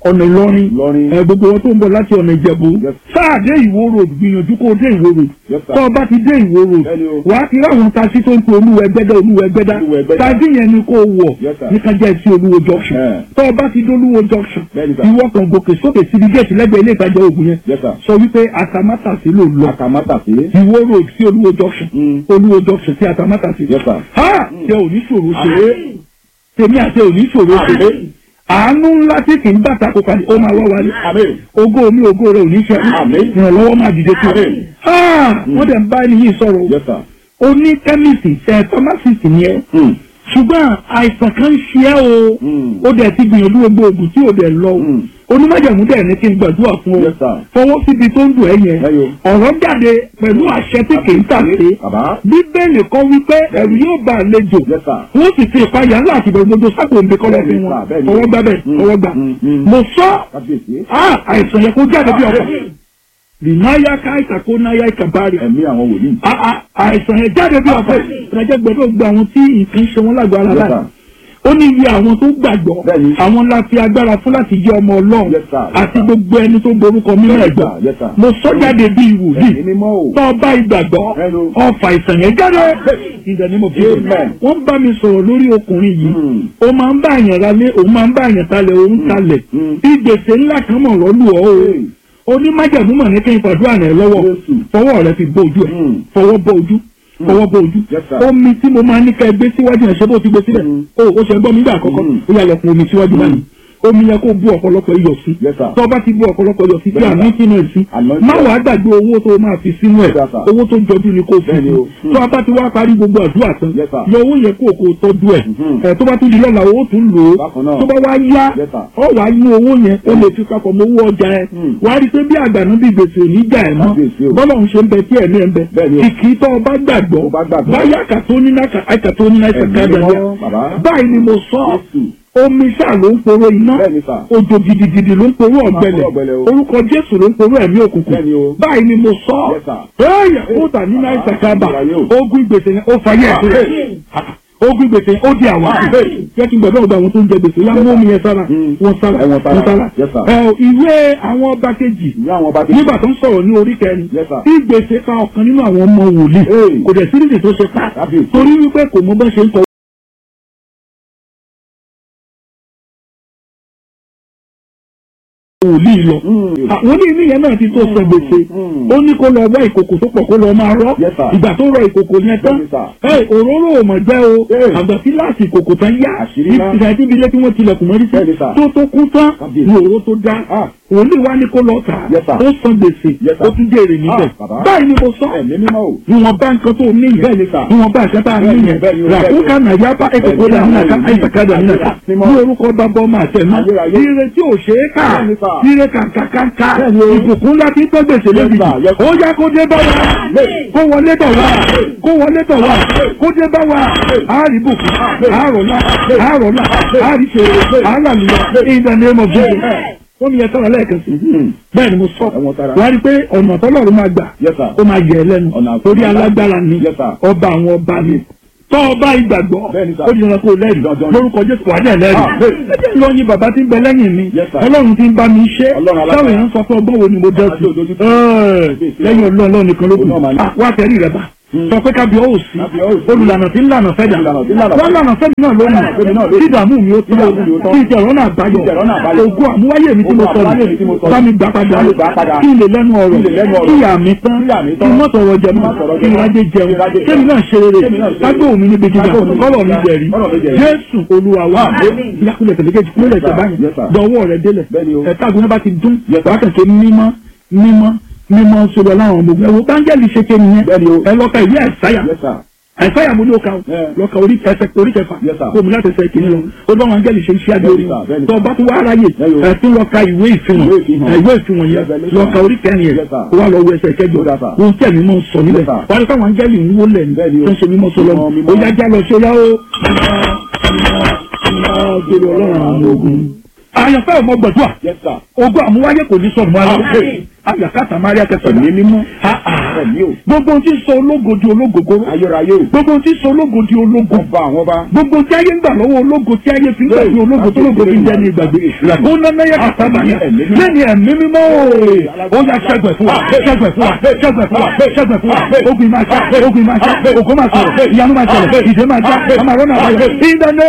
ọ̀nà ìlọrin Ìlọrin. ẹ gbogbo wọn tó ń bọ̀ láti ọ̀nà ìjẹ̀bú Yes. sáà dé ìwó road gbìyànjú kó o dé ìwó road Yes, sir. tó o bá ti dé ìwó road Bẹ́ẹ̀ni o. wà á ti ráwọn taxi tó ń pe olúwẹ̀gbẹ́dá olúwẹ̀gbẹ́dá Olúwẹ̀gbẹ́dá. taxi yẹn ni kó o wọ̀ Yes, sir. ní kájà sí olúwo junction Eh. tó o bá ti dé olúwo junction Bẹ́ẹ̀ni, sir. ìwọ kan gòkè sókè síbi géètì lẹ́gbẹ̀ẹ́ ilé ìtajà oògùn yẹn Yes, sir. sọ wípé atamátàsí ló lọ Àkàmátàsí. ìwó road sí olúwo junction Mm. olúwo junction sí atamátàsí Yes, sir. ha ṣe ò ní ṣòro ṣe tèmi àti ò ní ṣòro ṣe àánú ńlá tí kì í bàtà kó kalẹ̀ ó máa wá wálé Àmín. ògo mi ògo rẹ ò ní ṣe Àmín. ìrànlọ́wọ́ máa dìde tó Àmín. wọ́n dẹ̀ ń bá ẹni yìí sọ̀rọ̀ Yes, sir. o ní kẹ́mìsì ẹ̀ pharmacist ni ẹ́ Mm. ṣùgbọ́n àìsàn kan ń ṣe ẹ́ o Mm. ó dẹ̀ ti gbìyànjú gbogbo oògùn tí ò dẹ̀ lọ o Mm. onímọ̀jẹ̀mú dẹ̀ ní kí n gbàdúrà fún ọ Yes, sir. fọwọ́ síbi tó ń dùn ẹ́ yẹn Ẹyọ. ọ̀rọ̀ jáde pẹ̀lú àṣẹ tí kì í tàsé Bàbá. bíbélì kọ́ wípé ẹ̀rù yóò bá àlejò Yes, sir. wọ́n sì fi ìpayà ńlá àti ìbẹ̀rù gbogbo sápò ń bẹ kọ́lọ́ fún Bẹ́ẹ̀ni, wọn sir, bẹ́ẹ̀ni. ọwọ́ gbà bẹ́ẹ̀ Mm. ọwọ́ gbà Mm, mm. mo sọ Kábíyèsí. ah, àìsàn yẹn kó jáde bí ọkọ̀ rìnáyà káìsà kó náyà ìkàbárì Ẹ̀mí àwọn wòlíì. Ah, ah, àìsàn yẹn jáde bí ọkọ̀ ìrìnàjò gbọdọ̀ gba àwọn tí nǹkan ṣe wọn lágbo ara Yes, láì sir. ó ní iye àwọn tó gbàgbọ́ Bẹ́ẹ̀ni. àwọn la fi agbára fún láti jẹ́ ọmọ ọlọ́run Yes, sir. Yes, àti sir. gbogbo ẹni tó borúkọ mímọ́ Yes, ẹ̀gbọ́n sir. Yes, sir. mo sọ jáde bí ìwòlíì Ẹ̀mí mímọ́ o. tó bá ìgbàgbọ́ Hello. ọfà ìsàn yẹn jáde ìdẹ̀ ni mo fi Amen. wọ́n bá mi sọ̀rọ̀ lórí ọkùnrin yìí Mm. ó máa ń bá àyàn ralé òun máa ń bá àyàn talẹ̀ òun talẹ̀ Mm. ìgbèsè ńlá kan mọ̀ lọ́lù ọ́ o Hey. onímájàmú mọ̀ ní kí n pàdúrà rẹ̀ lọ́wọ́ Jésù. fọwọ́ rẹ̀ fi bó ojú ẹ̀ Mm. fọwọ́ bó ojú fọwọ́ bó ojú Yes, sir. omi tí mo máa ní ká gbé síwájú ẹ̀ ṣé bó ti gbé sílẹ̀ Mm. o ó ṣe gbọ́ mi gbà àkọ́kọ́ Mm. ó yà lọ fún omi síwájú báyìí omi yẹ kó bu ọ̀pọ̀lọpọ̀ iyọ̀ sí Yes, sir. tó bá ti bu ọ̀pọ̀lọpọ̀ iyọ̀ sí tí Yes, àmì sir. sínú ẹ̀ sí Anointing. má wàá gbàgbé owó tó máa fi sínú ẹ̀ Yes, sir. owó tó jọjú ni kò fi Bẹ́ẹ̀ni sí o. Mm. tó a bá ti wá parí gbogbo àdúrà tán Yes, sir. yọ owó yẹn kó o kó o tọ́jú ẹ̀ Mhm. ẹ̀ tó bá tún di lọ́la owó tún lò ó Bákan náà. tó bá wá yá Yes, sir. ọ wàá yín owó yẹn ó lè fi papọ̀ mọ́ owó ọjà ẹ̀ Mm. wàá rí i pé bí àgbànú bí gbèsè ò ní jà ẹ̀ mọ́ Kábíyèsí o. bọ́lá òun ṣe ń bẹ tí ẹ̀mí ẹ̀ ń bẹ Bẹ́ẹ̀ni o. kìkì tó o bá gbàgbọ́ Tó bá gbàgbọ́. báyà kàtó ní náà kàtó ní náà Ẹ̀mí kàtó mímọ́, bàbá. báyìí ni mo sọ Jésù. omi ṣáà ló ń poró iná Bẹ́ẹ̀ni, sir. òjò gidigidi ló ń poró ọ̀gbẹlẹ̀ poró ọ̀gbẹlẹ̀ o. orúkọ jésù ló ń poró ẹ̀mí òkùnkùn Bẹ́ẹ̀ni o. báyìí ni mo sọ Yes, sir. ẹ̀yà ó tà ní náà ìsàkábà Ayé o. ogun ìgbèsè yẹn ó fayé ẹ̀ sílẹ̀ ogun gbèsè ó di àwa jẹ́ kí n gbọ́dọ̀ gba àwọn tó ń jẹ gbèsè yá mú omi yẹn sára Mm. wọ́n sára Ẹ wọ́n sára. wọ́n sára Yes, sir. ẹ ìwé àwọn ọba kejì Ìyá àwọn ọba ti. nígbà tó ń sọ̀rọ̀ ní orí kẹrin Yes, sir. tí gbèsè pa ọ̀kan nínú àwọn ọmọ wòlíì Hey. kò dẹ̀ sí nídìí tó ṣe pa Kábíyèsí. torí wípé kò mọ bá ṣe ń kọ wòlíì lọ Mm. àwọn ní ìyẹn náà ti tó sọ gbèsè Mm. ó ní kó lọ wá ìkòkò tó pọ̀ kó lọ máa rọ́ Yes, sir. ìgbà tó rọ ìkòkò yẹn tán Yes, sir. ẹ òróró ò mọ̀ jẹ́ o Hey. àgbà tí láti ìkòkò tán yá Àṣírí ńlá. ìgbà tí ibi ilé tí wọ́n tilẹ̀kùn mọ́rí sí Yes, sir. tó tó kú tán Kábíyèsí. ní òróró tó dá Ah. wòlíì wá ní kó lọ tà Yes, sir. ó san gbèsè Yes, sir. ó tún jèrè níbẹ̀ Ah, bàbá. báyìí ni mo sọ Ẹ̀mí mímọ́ o. ìwọ̀n bá nǹkan tó ní Bẹ́ẹ̀ ni, yẹn sir. ìwọ̀n bá àṣẹ tá a ní Bẹ́ẹ̀ ni, yẹn bẹ́ẹ̀ ni, bẹ́ẹ̀ ni. ràkúkà nàyà bá ẹ̀kọ́ kó dà nínú àká àìsàkádà nínú àká Mímọ́. ní orúkọ bàbá ọmọ àtẹnu Ayérayé. ire tí ò ṣe é kà Bẹ́ẹ̀ ni, sir. ire kàǹkàǹkà Bẹ́ẹ̀ ni o. ìbùkún ńlá tí ń tọ́ gbèsè Yes, lóbi sir. Yes, sir. ó yá kó dé bá wa kó wọlé bọ̀ wá kó wọlé bọ̀ wá kó dé bá wa àárí bùkún àárọ̀lá àárọ̀lá àárí ṣe àálàlùyọ in the name of Jesus ó ní ẹ̀tọ́ lẹ́ẹ̀kan sí Mhm. bẹ́ẹ̀ ni mo sọ Ẹ̀wọ̀n tara. wá rí i pé ọ̀nà tọ́lọ́run máa gbà Yes, sir. ó máa yẹ ẹ lẹ́nu Ọ̀nà àkọ́kọ́. torí alágbára ni Yes, sir. ọba àwọn ọba ni tọ́ ọba ìgbàgbọ́ Bẹ́ẹ̀ ni, sir. ó di ọ̀nà kó lẹ́rìí Dandan ni. lórúkọ jésù wà ní ẹlẹ́rìí Ah, bẹ́ẹ̀. ẹjẹ́ lọ yin bàbá tí ń bẹ lẹ́yìn mi Yes, sir. ọlọ́run tí ń bá mi ṣe Ọlọ́run alágbára. sáwọn èèyàn sọ fún ọgbọ́n wo ni mo dẹ́ sí Àti òdodo tí- Ẹ́ẹ̀, lẹ́yìn ọlọ́run ọlọ́run nìkan ló kù Òun náà máa ní. Ah, wá tẹ̀rí rẹ bá sọ pé kábíọ́ ò sí Kábíọ́ ò sí. olùlànà tí ń lànà fẹ́dà Olùlànà tí ń lànà wọ́n lànà fẹ́dà náà lónìí Fẹ́mi náà lónìí. tí ìdààmú mi ó tán Tí ìdààmú mi ó tán. tí ìjẹ̀rọ̀ náà báyọ̀ Tí ìjẹ̀rọ̀ náà báyọ̀. ògùn àmúwáyé mi tí mo Ògùn sọ̀rọ̀ àmúwáyé mi tí mo sọ̀rọ̀. bá mi gbà padà Bá mi gbà padà. kí n lè lẹ́nu ọ̀rọ̀ Kí n lè lẹ́nu ọ̀rọ̀. kí ìyá mi tán Kí ìyá mi kí tán. n mọ̀ sọ̀rọ̀ jẹ Kí n mọ́ má sọ̀rọ̀ kí n jẹ mọ́. rájẹ jẹun Kí n rájẹ kémi náà ṣe rere Kémi náà ṣe rere. kágbó mi níbi gíga Kágbó mi níbi kọ́lọ̀ mi gíga. jẹ̀rí Kọ́lọ̀ mi jẹ̀rí. jésù olúwa wa ìyàkúlẹ̀ tẹ̀lẹ́kẹ̀jì kúlẹ̀ tẹ̀ báyìí Yes, sir. dọ̀wọ́ rẹ̀ délẹ̀ Bẹ́ẹ̀ ni o. ẹ̀ka àgùnà bá ti dún Yes, sir. wákàtí mímọ́ mímọ́ mímọ́ sọ̀rọ̀ láwọn ọmọ ogun ẹ̀wọ̀ báńgẹ́lì ṣe ké nìyẹn Bẹ́ẹ̀ ni o. ẹ lọ́ka ìwé ẹ̀sáyà Yes, sir. ẹ̀sáyà mo ní o ka o Yeah. lọ́ka orí ẹsẹ̀ orí kẹfà Yes, sir. kó mi láti ẹsẹ̀ kìíní lọ ó bá wọn áńgẹ́lì ṣe iṣẹ́ adé orí Bẹ́ẹ̀ ni, sir. Bẹ́ẹ̀ ni, tó sir. bá tún wá aráyè Yeah, yo. ẹ̀ tún lọ́ka ìwé ìfihàn Ìwé ìfihàn. ẹ̀, ìwé ìfihàn yẹn Revelation. lọ́ka orí kẹrin yẹn Yes, sir. kó wá lọ wọ ẹsẹ̀ kẹjọ Yes, sir. ohun tí ẹ̀mí mọ́ sọ níbẹ̀ Yes, sir. wọ́n á káwọn áńgẹ́lì ń wó lẹ̀ ní Bẹ́ẹ̀ ni o. tó ń ṣe mímọ́ sọlọ́ Mímọ́, mímọ́. ó yá já lọ ṣe yá ó gbèrò ọlọ́run àwọn ogun àyànfẹ́ ọmọ gbẹ̀dúà Yes, sir. ogun àmúwáyé kò ní sọ̀rọ̀ mọ́ ara àyàkátà maria kẹfẹ Ẹ̀mí mímọ́. Ẹ̀mí o. gbogbo ohun tí ń sọ ológo di ológogoro Ayérayé o. gbogbo ohun tí ń sọ ológo di ológo Ọba àwọn ọba. gbogbo tí ayé ń gbà lọ́wọ́ ológo tí ayé fi ń gbàgbé ológo tó lógo fi ń jẹ́ ní ìgbàgbé ó nánà yẹ kàtà bàyà lẹ́yìn ẹ̀mí mímọ́ o ó yà ṣẹ́gbẹ̀ fún wa ṣẹ́gbẹ̀ fún wa ṣẹ́gbẹ̀ fún wa ṣẹ́gbẹ̀ fún wa ogun máa ṣá ogun máa ṣá ògo máa sọ̀rọ̀ ìyanu máa ṣẹlẹ̀ ìdè máa já àmà rọ́nà àbáyọ ìdáná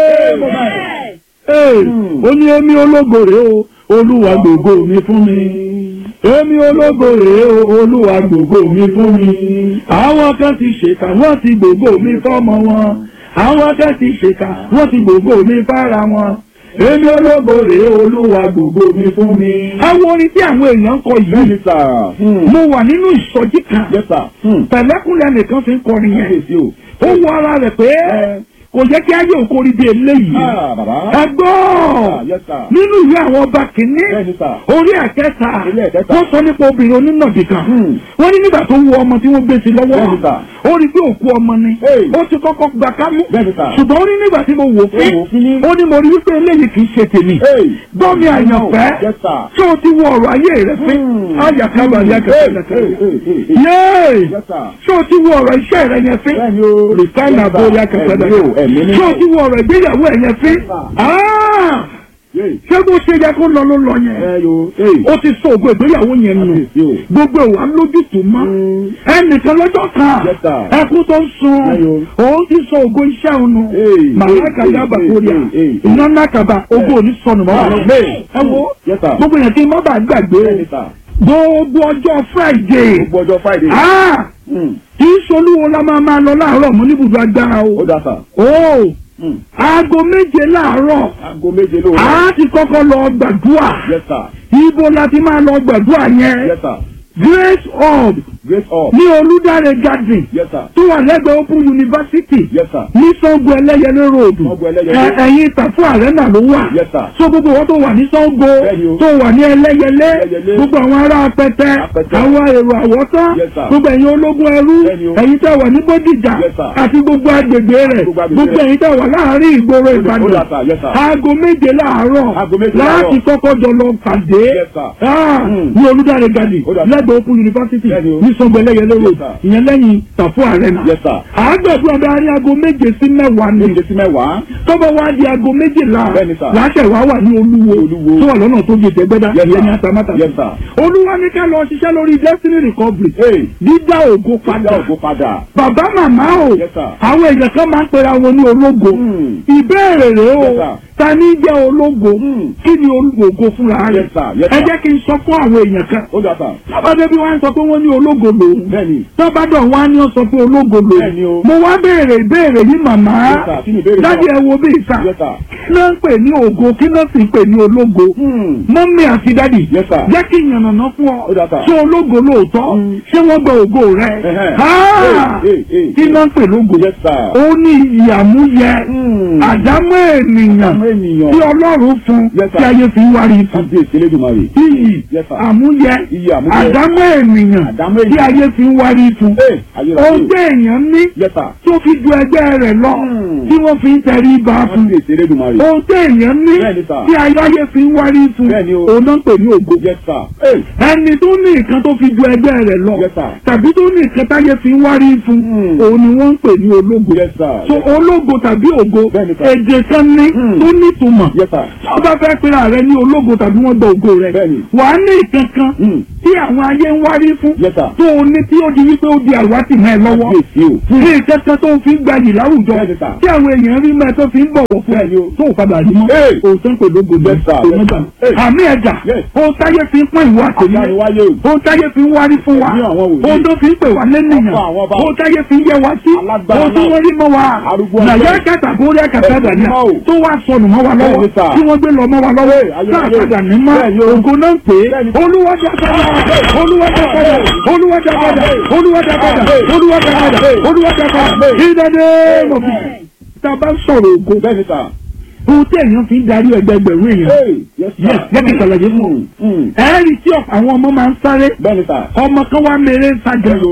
ó ní èmi ológo rèé o olúwa gbogbo mi fún mi èmi ológo rèé o olúwa gbogbo mi fún mi àwọn kan ti ṣèkà wọ́n ti gbogbo mi fọ́mọ wọn àwọn kan ti ṣèkà wọ́n ti gbogbo mi fára wọn èmi ológo rèé olúwa gbogbo mi fún mi. àwọn orin tí àwọn èèyàn ń kọ yìí Bẹ́ẹ̀ni sà. mo wà nínú ìsọjí kan Yes sà. pẹ̀lẹ́kùnlé nìkan fi ń kọrin yẹn Kábíyèsí o. ó wọ ara rẹ̀ pé kò yẹ kí ayé òkori di eléyìí Ah, bàbá. ẹ gbọ́ Yes sà. nínú ìwé àwọn ọba kìíní Bẹ́ẹ̀ni sà. orí ẹ̀kẹta Orí ẹ̀kẹta. wọ́n sọ nípa obìnrin onínàbì kan Hmm. wọ́n ní nígbà tó wọ ọmọ tí wọ́n gbé sí lọ́wọ́ Bẹ́ẹ̀ni sà. ó rí pé òkú ọmọ ni Hey. ó ti kọ́kọ́ gbà kámú Bẹ́ẹ̀ni sà. ṣùgbọ́n ó ní nígbà tí mo wò fín Ó wò fín. ó ní mo rí wípé eléyìí kì í ṣe tèmi Hey. gbọ́mi àyànfẹ́ Yes sir. tí o ti wọ ọ̀rọ̀ ayé rẹ fín Hmm. ayàkábà Hey, ayàkẹ́kẹ́ hey, hey, hey, hey. yéé Yes sir. tí o ti wọ ọ̀rọ̀ iṣẹ́ rẹ yẹn fín Bẹ́ẹ̀ni o. rìsáìnà Yes, sir. bóyá kẹfẹ́ Ẹ̀mí o, ẹ̀mí tí mímọ́. o ti wọ ọ̀rọ̀ ìgbéyàwó ẹ̀ yẹn fín Yes, sir. Ah! Yay. ṣé bó ṣe yẹ kó lọ ló lọ yẹn Ẹ yo. Hey. ó ti sọ ògo ìgbéyàwó yẹn nù Kábíyèsí o. gbogbo ìwà lójútùú mọ́ Mm. ẹnìkan lọ́jọ́ kan Yes, sir. ẹkú tó ń sun Ayo. òun ti sọ ògo iṣẹ́ òun nù Hey, màláìka hey, yaba hey, kórìà hey, hey, hey. iná nàkàbà ògo òní sọnù mọ́ wa Amen. ẹ wo Yes, sir. gbogbo yẹn kí n má bàa gbàgbé Bẹ́ẹ̀ni sà. gbogbo ọjọ́ Friday Gbogbo ọjọ́ Friday. ah Hmm. kì í solúwo la máa máa lọ láàárọ̀ mọ́ níbùdó agbára o Ó dà sà. o Hmm. aago méje láàárọ̀ Aago méje lóru. a ti kọ́kọ́ lọ gbàdúrà Yes sir. ibo la ti máa lọ gbàdúrà yẹn Yes sir. Grace Hub Grace up. ní Olúdáre garden Yes sir. tó wà lẹ́gbẹ̀ẹ́ Open University Yes sir. ní Sango Ẹlẹ́yẹlé road Sango Ẹlẹ́yẹlé. Ẹ- ẹ̀yìn Tàfú Arena ló wà Yes sir. so gbogbo wọn tó wà ní Sango Bẹ́ẹ̀ni o. tó wà ní Ẹlẹ́yẹlé Ẹlẹ́yẹlé. gbogbo àwọn ará Apẹtẹ Apẹtẹ. àwọn èrò àwọ̀tán Yes sir. gbogbo ẹ̀yin ológun ẹrú Bẹ́ẹ̀ni o. ẹ̀yin tẹ́ wà ní Bódìjà Yes sir. àti gbogbo agbègbè rẹ̀ Gbogbo agbègbè gbogbo rẹ̀. ẹ̀yin tẹ́ wà láàárín ìgboro Ó dà Ìbàdàn sà. Yes sir. aago méje láàárọ̀ Aago méje láti láàárọ̀. kọ́kọ́ jọ lọ pàdé Yes sir. Ah, Hmm. ní Olúdáre garden Ó dà sà. lẹ́gbẹ̀ẹ́ Open University Bẹ́ẹ̀ni o. ní Sango Ẹlẹ́yẹlé road Yes sir. ìyẹn lẹ́yìn Tàfú Arena Yes sir. àgbẹ̀dún ọ̀dọ̀ arí aago méje sí mẹ́wàá ni Méje sí mẹ́wàá. tọ́bọ̀ wá di aago méjìlá Bẹ́ẹ̀ni sà. láṣẹ̀ wá wà ní olúwo Olúwo. tó wà lọ́nà tó di ìtẹ́gbẹ́dá Yes, ìyẹn ní sir. atamátà Yes, sir. olúwa ní ká lọ ṣiṣẹ́ lórí destiny recovery Hey. dídá ògo Padà padà ògo padà. bàbá màmá o Yes, sir. àwọn èèyàn kan máa ń pera wọn ní ológo Hmm. ìbéèrè rèé o Yes, sir. ta ní jẹ́ ológo Hmm. kí ni ológo fúnra rẹ̀ Yes, sir. Yes, ẹ sir. jẹ́ kí n sọ fún àwọn èèyàn kan Ó dà sà. tọ́badé bí wọ́n á sọ pé wọ́n ní ológo lòun Bẹ́ẹ̀ni. tọ́badọ̀ wọ́n á ní ọ sọ pé ológo Bẹ́ẹ̀ni lòun o. mo wá béèrè ìbéèrè yìí màmá Yes, sir. Kí ni ìbéèrè náà? dájú ẹ wo bí ìta Yes, sir. kí ló ń pè ní ògo kí ló sì ń pè ní ológo Hmm. mọ́mí àti dádì Yes, sir. jẹ́ kí ìyànnàná fún ọ Ó dà, sir. ṣé ológo lóòótọ́ Mm. ṣé wọ́n gba ògo rẹ Ẹhẹ́. Ah! Hey, hey, hey. kí ló ń pè lógo Yes, sir. ó ní ìyàmúyẹ Hmm. àdámọ́ ènìyàn Àmọ́ ènìyàn. tí ọlọ́run fún Yes, sir. tí ayé fi ń wárí fún Kábíyèsí Elédùmarè. iyì Yes, sir. àmúyẹ Iyì àmúyẹ. àdámọ́ ènìyàn Àdámọ́ tí ènìyàn. ayé fi ń wárí fún Hey, ayérayé. ohun tí èèyàn ní Yes, sir. tó fi ju ẹgbẹ́ rẹ̀ lọ Hmm. tí wọ́n fi ń tẹrí ba fún Kábíyèsí Elédùmarè. ohun tí èèyàn ní Bẹ́ẹ̀ni, sir. tí ayé fi ń wárí fún Bẹ́ẹ̀ni o. òun náà ń pè ní ògo Yes, sir. Hey. ẹni tó ní nǹkan tó fi ju ẹgbẹ́ rẹ̀ lọ Yes, sir. tàbí tó ní nǹkan táyé fi ń wárí fún Hmm. òun ni wọ́n ń pè ní ológo Yes, sir. so ológo tàbí ògo Bẹ́ẹ̀ni, sir. èdè kan ní Hmm. tó nítumọ̀ Yes, sir. tí wọ́n bá fẹ́ pera rẹ ní ológo tàbí wọ́n gba ògo rẹ Bẹ́ẹ̀ni. wàá ní ìkankan Hmm. tí àwọn ayé ń wárí fún Yes, sir. tó o ní tí ó di wípé ó di àwátì mọ́ ẹ lọ́wọ́ Kábíyèsí o. ní ìkankan tó ń fi gbayì láwùjọ Bẹ́ẹ̀ni, sir. tí àwọn èèyàn rí mẹ́ tó fi ń bọ̀wọ̀ fún ẹ Bẹ́ẹ̀ni o. tó ò padà rí mọ́ Hey. òótọ́ ń pè lógo ní Yes, sir. òun Yes, gbà sir. Hey. àmì ẹ̀jà Yes. ohun táyé fi ń pọ́n ìwọ àtẹ̀lé Àdániwáyé o. ohun táyé fi ń wárí fún wa Ní àwọn wòlíì. ohun tó fi ń pè wá lẹ́nìyàn Ọ̀pọ̀ àwọn ọba. ohun táyé fi ń yẹ wá sí Alágbára ohun tí náà. wọ́n rí mọ́ wa Arúgbó nàyà ọjọ́. kẹta kórí ẹ̀kẹta Ẹ̀sìn dàníà mímọ́ o. tó wá sọnù mọ́ wa lọ́wọ́ Bẹ́ẹ̀ni, sir. tí wọ́n gbé lọ mọ́ wa lọ́wọ́ Hey, ayé, ayé. sáà ní mọ́ Bẹ́ẹ̀ni o. ògo náà ń pè é Bẹ́ẹ̀ni. olúwàjà padà olúwàjà padà olúwàjà padà olúwàjà padà olúwàjà padà olúwàjà padà ìdádé mọ̀bí tá a bá ń sọ̀rọ̀ ògo Bẹ́ẹ̀ni, sir. ohun tí èèyàn fi ń darí ẹgbẹgbẹ̀rún èèyàn Hey. Yes, sir. Yes, jẹ́ kí n ṣàlàyé fún un. Hmm. ẹ̀ẹ́rì tí ọ̀pọ̀ àwọn ọmọ máa ń sáré Bẹ́ẹ̀ni, sir. ọmọ kan wá mèrè ń sájà Hello.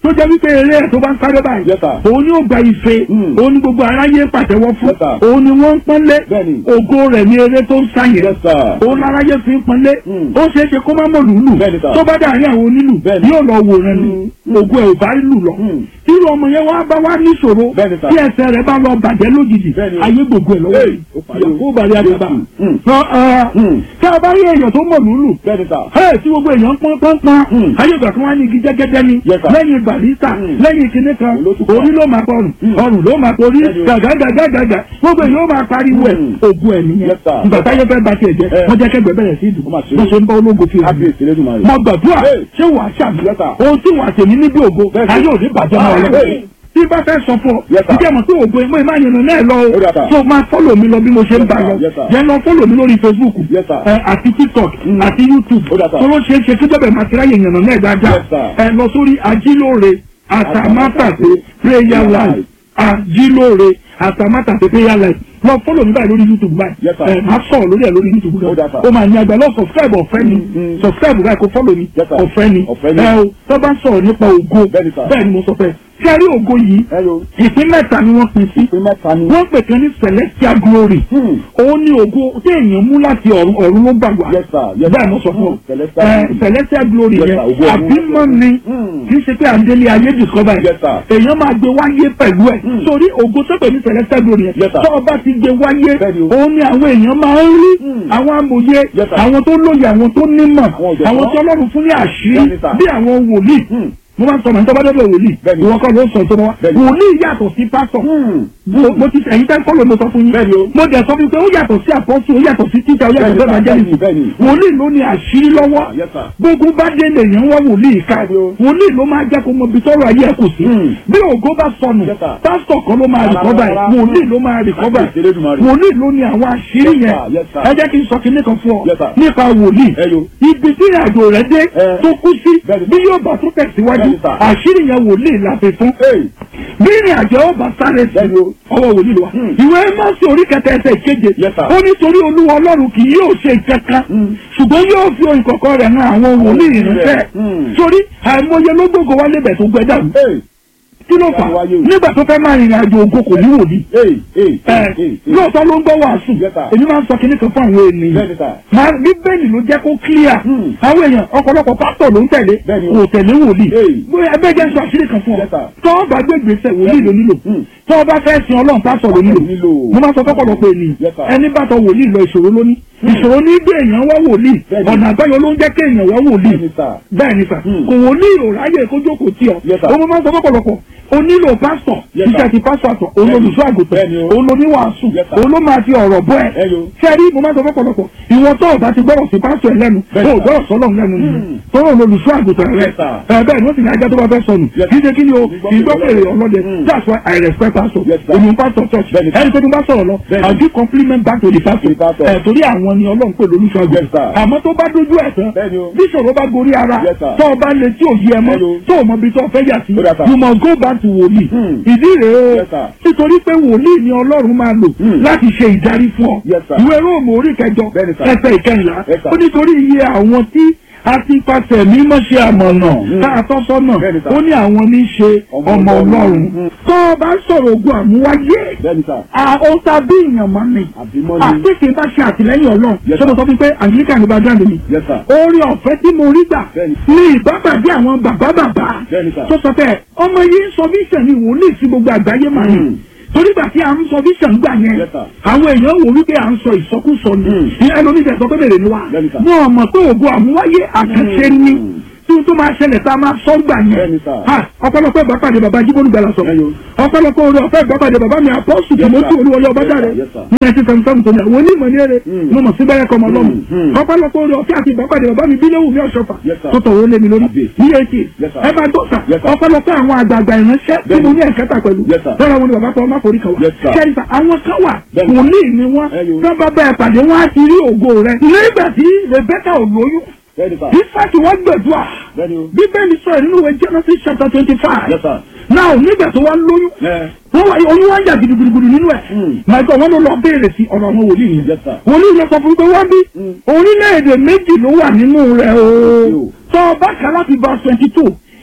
tó jẹ́ wípé eré ẹ̀ tó bá ń sáré báyìí Yes, sir. òun ni ó gba ife Mm. òun ni gbogbo aráyé ń pàtẹ́wọ́ fún Yes, sir. òun ni wọ́n ń pọ́nlé Bẹ́ẹ̀ni. ògo rẹ̀ ní eré tó ń sáyẹn Yes, sir. òun láráyé fi ń pọ́nlé Mm. ó ṣeé ṣe kó má mọ̀ lùlù Bẹ́ẹ̀ni, sir. tó bá dàrí àwọn onílù Bẹ́ẹ̀ni. yóò lọ wòran ni ògo ẹ̀ ò bá lù lọ Mm. irú ọmọ yẹn wá bá wá níṣòro Bẹ́ẹ̀ni, sir. tí ẹsẹ̀ rẹ̀ bá lọ bàjẹ́ lójijì Bẹ́ẹ̀ni. ayé gbogbo ẹ̀ lọ́wọ́ Hey, yìí ó parí o. ìyàwó bàrí àgbàbà Mm. Mm. tá a bá rí èèyàn tó mọ̀ lùlù Bẹ́ẹ̀ni sà. ẹ tí gbogbo èèyàn pọ́n pọ́n pọ́n Mm. ayé ìgbà tí wọ́n á ní igi jẹ́gẹ́dẹ́ ni Yes, sir. lẹ́yìn barista Mm. lẹ́yìn kinní kan Olótùpá. orí ló máa pọrùn Mm. ọrùn ló máa porí Bẹ́ẹ̀ni o. gàgàgàgàgà gbogbo èèyàn ó máa pariwo ẹ̀ Mm. ògùn ẹ̀ nìyẹn Yes, sir. ìgbà táyé fẹ́ ba tiẹ̀ jẹ́ Eh. wọ́n jẹ́ kẹ́gbẹ́ bẹ̀rẹ̀ sí ìdùn Ó mà ṣe wọ́n ṣe ń bá ológo fi hàn mí Kábíyèsí Elédùmarè. mo gbàdúrà Hey. ṣé wàá ṣàmì Yes, sir. ohun tí wàá tèmi níbi ògo Bẹ́ẹ̀ni. ayé òní bàjẹ́ mọ́ ọ lọ Hey. tí bá fẹ́ sọ fún ọ Yes, sir. ìjẹ́ mọ̀ pé ògo ìmọ̀ ìmọ̀ àyànnà náà lọ Ó dà, sir. o tó máa fọ́lọ̀ mi lọ bí mo ṣe ń Yes, bá sir. lọ Yes, sir. yẹn lọ fọ́lọ̀ mi lórí Facebook Yes, sir. ẹ, àti TikTok Mm. àti YouTube Ó dà, sir. tó ló ṣe é ṣe kí jọ́bẹ̀ máa ti ráyè ìyànnà náà dáadáa Yes, sir. ẹ lọ sórí ajílóore àtàmátàsé prayer life ajílóore àtàmátàsé prayer life lọ fọ́lọ̀ mi báyìí lórí YouTube báyìí Yes, sir. ẹ máa sọ̀rọ̀ lórí ẹ̀ lórí YouTube Ó dà, náà sir. ó máa ní àgbà lọ subscribe ọ̀fẹ́ ni Mm. subscribe báyìí kó fọ́lọ̀ mi Yes, sir. ọ̀fẹ́ ni Ọ̀fẹ́ ni. ẹ o tó bá sọ̀rọ̀ nípa ògo Bẹ́ẹ̀ni, sir. bẹ́ẹ̀ ni mo sọ fẹ́ kẹ́rí ògo yìí Hello. ìpín mẹ́ta ni wọ́n pín sí Ìpín mẹ́ta ni. wọ́n pè kan ní celestial glory Hmm. òun ni ògo tí èèyàn mú láti ọ̀run ọ̀run ló gbà wá Yes, sir. Yes, bẹ́ẹ̀ sir. mo sọ fún ọ Hmm. Celestial Ẹ, glory. celestial glory Yes, yẹn sir. Ògo ọ̀run. àbímọ ni Hmm. kì í ṣe pé àndélé ayé discover Yes, sir. èèyàn máa gbé wáyé pẹ̀lú ẹ̀ Hmm. sórí ògo tó pè ní celestial glory yẹn Yes, sir. tó o bá ti gbé wáyé Bẹ́ẹ̀ni o. òun ni àwọn èèyàn máa ń rí Hmm. àwọn amòye Yes, sir. àwọn tó lóye àwọn tó nímọ̀ Àwọn ọ̀jọ̀gbọ́n. àwọn tí ọlọ́run fún ní àṣírí Bẹ́ẹ̀ni, sir. bí àwọn wòlíì Hmm. mo máa ń sọ màá tó bá dọ́dọ̀ wòlíì Bẹ́ẹ̀ni. ìwọ kọ́ ló ń sọ tó bá wá Bẹ́ẹ̀ni. wòlíì yàtọ̀ sí pásọ̀ Hmm. mo mo ti ẹ̀yin tẹ́ kọ́lọ̀ mo sọ fún yín Bẹ́ẹ̀ni o. mo dẹ̀ sọ fún yín pé ó yàtọ̀ sí àpọ́sù ó yàtọ̀ sí títà ó yàtọ̀ sí Bẹ́ẹ̀ni, evangelist bẹ́ẹ̀ni, bẹ́ẹ̀ni. wòlíì ló ní àṣírí lọ́wọ́ Ah, yes, sir. gbogbo bá dé lèèyàn wá wòlíì ká Bẹ́ẹ̀ni o. wòlíì ló máa jẹ́ kó mọ ibi tọ́rọ̀ ayé ẹ̀ kù sí Hmm. bí ògo bá sọnù Yes, sir. pásítọ̀ kan ló máa Rárá, rìkọ́bà ẹ̀ rárá. wòlíì ló máa rìkọ́bà ẹ̀ Kábíyèsí Elédùmarè. wòlíì ló ní àwọn àṣírí Yes, yẹn sir. Yes, sir. ẹ jẹ́ kí n sọ kinní kan fún ọ Yes, sir. nípa wòlíì Ẹ yo. ibi tí ìrìnàjò rẹ̀ dé Eh. tó kú sí Bẹ́ẹ̀ni, bí sir. yóò bá tún tẹ̀síwájú Bẹ́ẹ̀ni, sir. àṣírí yẹn wòlíì la fi fún Hey. bí ìrìn àjò ọba sáré sí Bẹ́ẹ̀ni o. ọwọ́ wòlíì ló wà. Hmm. ìwé mọ́sí orí kẹta ẹsẹ̀ ìkeje Yes, sir. ó nítorí olúwa ọlọ́run kì yóò ṣe kankan Hmm. ṣùgbọ́n yóò fi ohun kọ̀ọ̀kan rẹ̀ hàn àwọn wòlíì ìránṣẹ́ Hmm. torí àìmọye ló gbogbo wá lébẹ̀ tó gbẹ dàrú Hey. kí ló fà Ìyanu wáyé o. nígbà tó fẹ́ máa rìnrìn àjò ògo kò ní wòlíì Hey. Hey. ẹ Hey. Hey. lóòótọ́ ló ń gbọ́ wàásù Yes, sir. èmi máa ń sọ kinní kan fún àwọn ènìyàn Bẹ́ẹ̀ni, sir. máa bíbélì ló jẹ́ kó clear Hmm. àwọn èèyàn ọ̀pọ̀lọpọ̀ pásítọ̀ ló ń tẹ̀lé Bẹ́ẹ̀ni o. kò tẹ̀lé wòlíì Hey. bóyá ẹgbẹ́ jẹ́ sọ àṣírí kan fún ọ Yes, sir. tọ́ ọ bá gbé gbèsè wòlíì ló nílò Hmm. tọ́ ọ bá fẹ́ sin ọlọ́run pásítọ̀ ló nílò nílò. mo máa sọ fọ́pọ̀lọpọ̀ ènìyàn Yes, sir. ẹni bá tọ wòlíì lọ ìṣòro lóní ìṣòro ní gbé èèyàn wá wòlíì Bẹ́ẹ̀ni. ọ̀nà àbáyọ ló ń jẹ́ kí èèyàn wá wòlíì Bẹ́ẹ̀ni, sir. bẹ́ẹ̀ ni sà Hmm. kò wòlíì ò ráyè kó jókòó tí ọ Yes, sir. ó mo máa sọ fọ́pọ̀lọpọ̀ o nílò pásítọ̀ Yes, sir. iṣẹ́ ti pásítọ̀ àtọ̀ òun Bẹ́ẹ̀ni. olùṣọ́ àgùntàn Bẹ́ẹ̀ni o. òun oníwàásù Yes, sir. òun ló máa fi ọ̀rọ̀ bọ́ ẹ Ẹ yo. sẹ́rí mo máa sọ fọ́pọ̀lọpọ̀ ìwọ tó ọ̀gá ti gbọ́dọ̀ sí pásítọ̀ ẹ̀ lẹ́nu Bẹ́ẹ̀ni, tó sir. gbọ́dọ̀ sọ́lọ̀ lẹ́nu nìyẹn Hmm. tó rò olùṣọ́ àgùntàn rẹ Yes, sir. ẹ bẹ́ẹ̀ ni ó sì ní ajá tó bá fẹ́ sọnù Yes, kì í ṣe kí ni o Ìgbọ́ ìgbọ́ pèrè pèrè ọlọ́dẹ Hmm. that's why I respect pastor Yes, sir. èmi pastor church Bẹ́ẹ̀ni, sir. ẹni tó tún bá sọ̀rọ̀ lọ Bẹ́ẹ̀ni. I give compliment back to the pastor To the pastor. ẹ̀ torí àwọn ni ọlọ́run pè lólùṣọ́ Yes, sir. àgùntàn àmọ́ tó bá dójú ẹ̀ tán Bẹ́ẹ̀ni o. bí ìṣòro bá gorí ara Yes, sir. tó o bá lè tí ò yí ẹ mọ́ Hello. tó o mọ ibi tó o fẹ́ yà sí Ó dà, sir. you must go back to wòlíì Hmm. ìdí rèé o Yes, sir. nítorí pé wòlíì ni ọlọ́run máa lò Hmm. láti ṣe ìdarí fún ọ Yes, sir. ìwé róòmù orí kẹjọ Bẹ́ẹ̀ni, sir. ẹsẹ̀ ìkẹyìnlá Yes, sir. ó nítorí iye àwọn tí a ti pàṣẹ mímọ́ ṣe àmọ̀nà Hmm. tá a tọ́ sọ́nà Bẹ́ẹ̀ni, sir. ó ní àwọn ní í ṣe Ọmọ ọmọ Ọlọ́run. ọlọ́run Hmm. tó o bá sọ̀rọ̀ ogun àmúwáyé Bẹ́ẹ̀ni, sir. àwọn tàbí èèyàn mọ́ mi Àbímọ́ ni. àti kì í bá ṣe àtìlẹ́yìn ọlọ́run Yes, ṣé mo sir. sọ fún pé Anglican ní background mi Yes, sir. orí ọ̀fẹ́ tí mo rí gbà Bẹ́ẹ̀ni. ní ìbábàdé àwọn bàbá bàbá Bẹ́ẹ̀ni, sir. tó sọ pé ọmọ yìí ń sọ vision ni wòlíì sí gbogbo àgbáyé màá ní Hmm. torí gbà tí a ń sọ vision gbà yẹn Yes, sir. àwọn èèyàn wò wípé à ń sọ ìsọkúsọ ni Hmm. ní ẹlòmíì tẹ̀ sọ pé bèrè ni wa Bẹ́ẹ̀ni, sir. wọn mọ̀ pé ògùn àmúwáyé àkànṣe ni Hmm. tí o tó máa ṣẹlẹ̀ tá a máa sọ gbà yẹn Bẹ́ẹ̀ni, sir. Ha, ọ̀pọ̀lọpọ̀ ìbápàdé bàbá jíbónú gbala sọ Ẹyọ. ọ̀pọ̀lọpọ̀ orí ọ̀fẹ́ ìbápàdé bàbá mi àpọ́sù Yes, tìmọ́tì sir. olúwọlé ọba Yes, jáde sir. Yes, sir. ní ẹtí sẹmùsẹmù tó ní àwọn onímọ̀ ní èrè Hmm. mo mọ̀ sí bẹ́rẹ̀ kọ́mọ lọ́mù Hmm, hmm. ọ̀pọ̀lọpọ̀ orí ọ̀fẹ́ àti ìbápàdé bàbá mi bílẹ̀wù ní ọ̀ṣọ́fà Yes, sir. tó tọ̀wọ́ lé mi lórí Àbí. ní etí Yes, sir. ẹ bá tó sà Yes, sir. ọ̀pọ̀lọpọ̀ àwọn àgbààgbà ìránṣẹ́ tí mo ní ẹ̀kẹ́ta pẹ̀lú Yes, sir. lọ́la wọn ni bàbá tó ọmọ forí kan wà Yes, sir. kẹ́rìsà àwọn kan wà Bẹ́ẹ̀ni. wòlíì ni wọ́n Ẹyọ. tó bá bá ẹ pàdé wọn á ti rí ògo rẹ nígbà tí Rebecca ò lóyún Bẹ́ẹ̀ni, sir. Ísáàkì wọ́n gbẹ̀dúà Bẹ́ẹ̀ni o. bíbélì sọ̀rọ̀ nínú ìwé Genesis chapter twenty five Yes, sir. now nígbà tó wá lóyún Ẹ. wọ́n wá oyún wá ń jà gidigidigidi nínú ẹ̀ Hmm. màgbà wọn ló lọ béèrè sí ọ̀rọ̀ àwọn wòlíì yẹn Yes, sir. wòlíì yẹn sọ fún mi pé wọ́n bí Hmm. orílẹ̀-èdè méjì ló wà nínú rẹ̀ o Yo. tọ́ ọ bá kà láti verse twenty two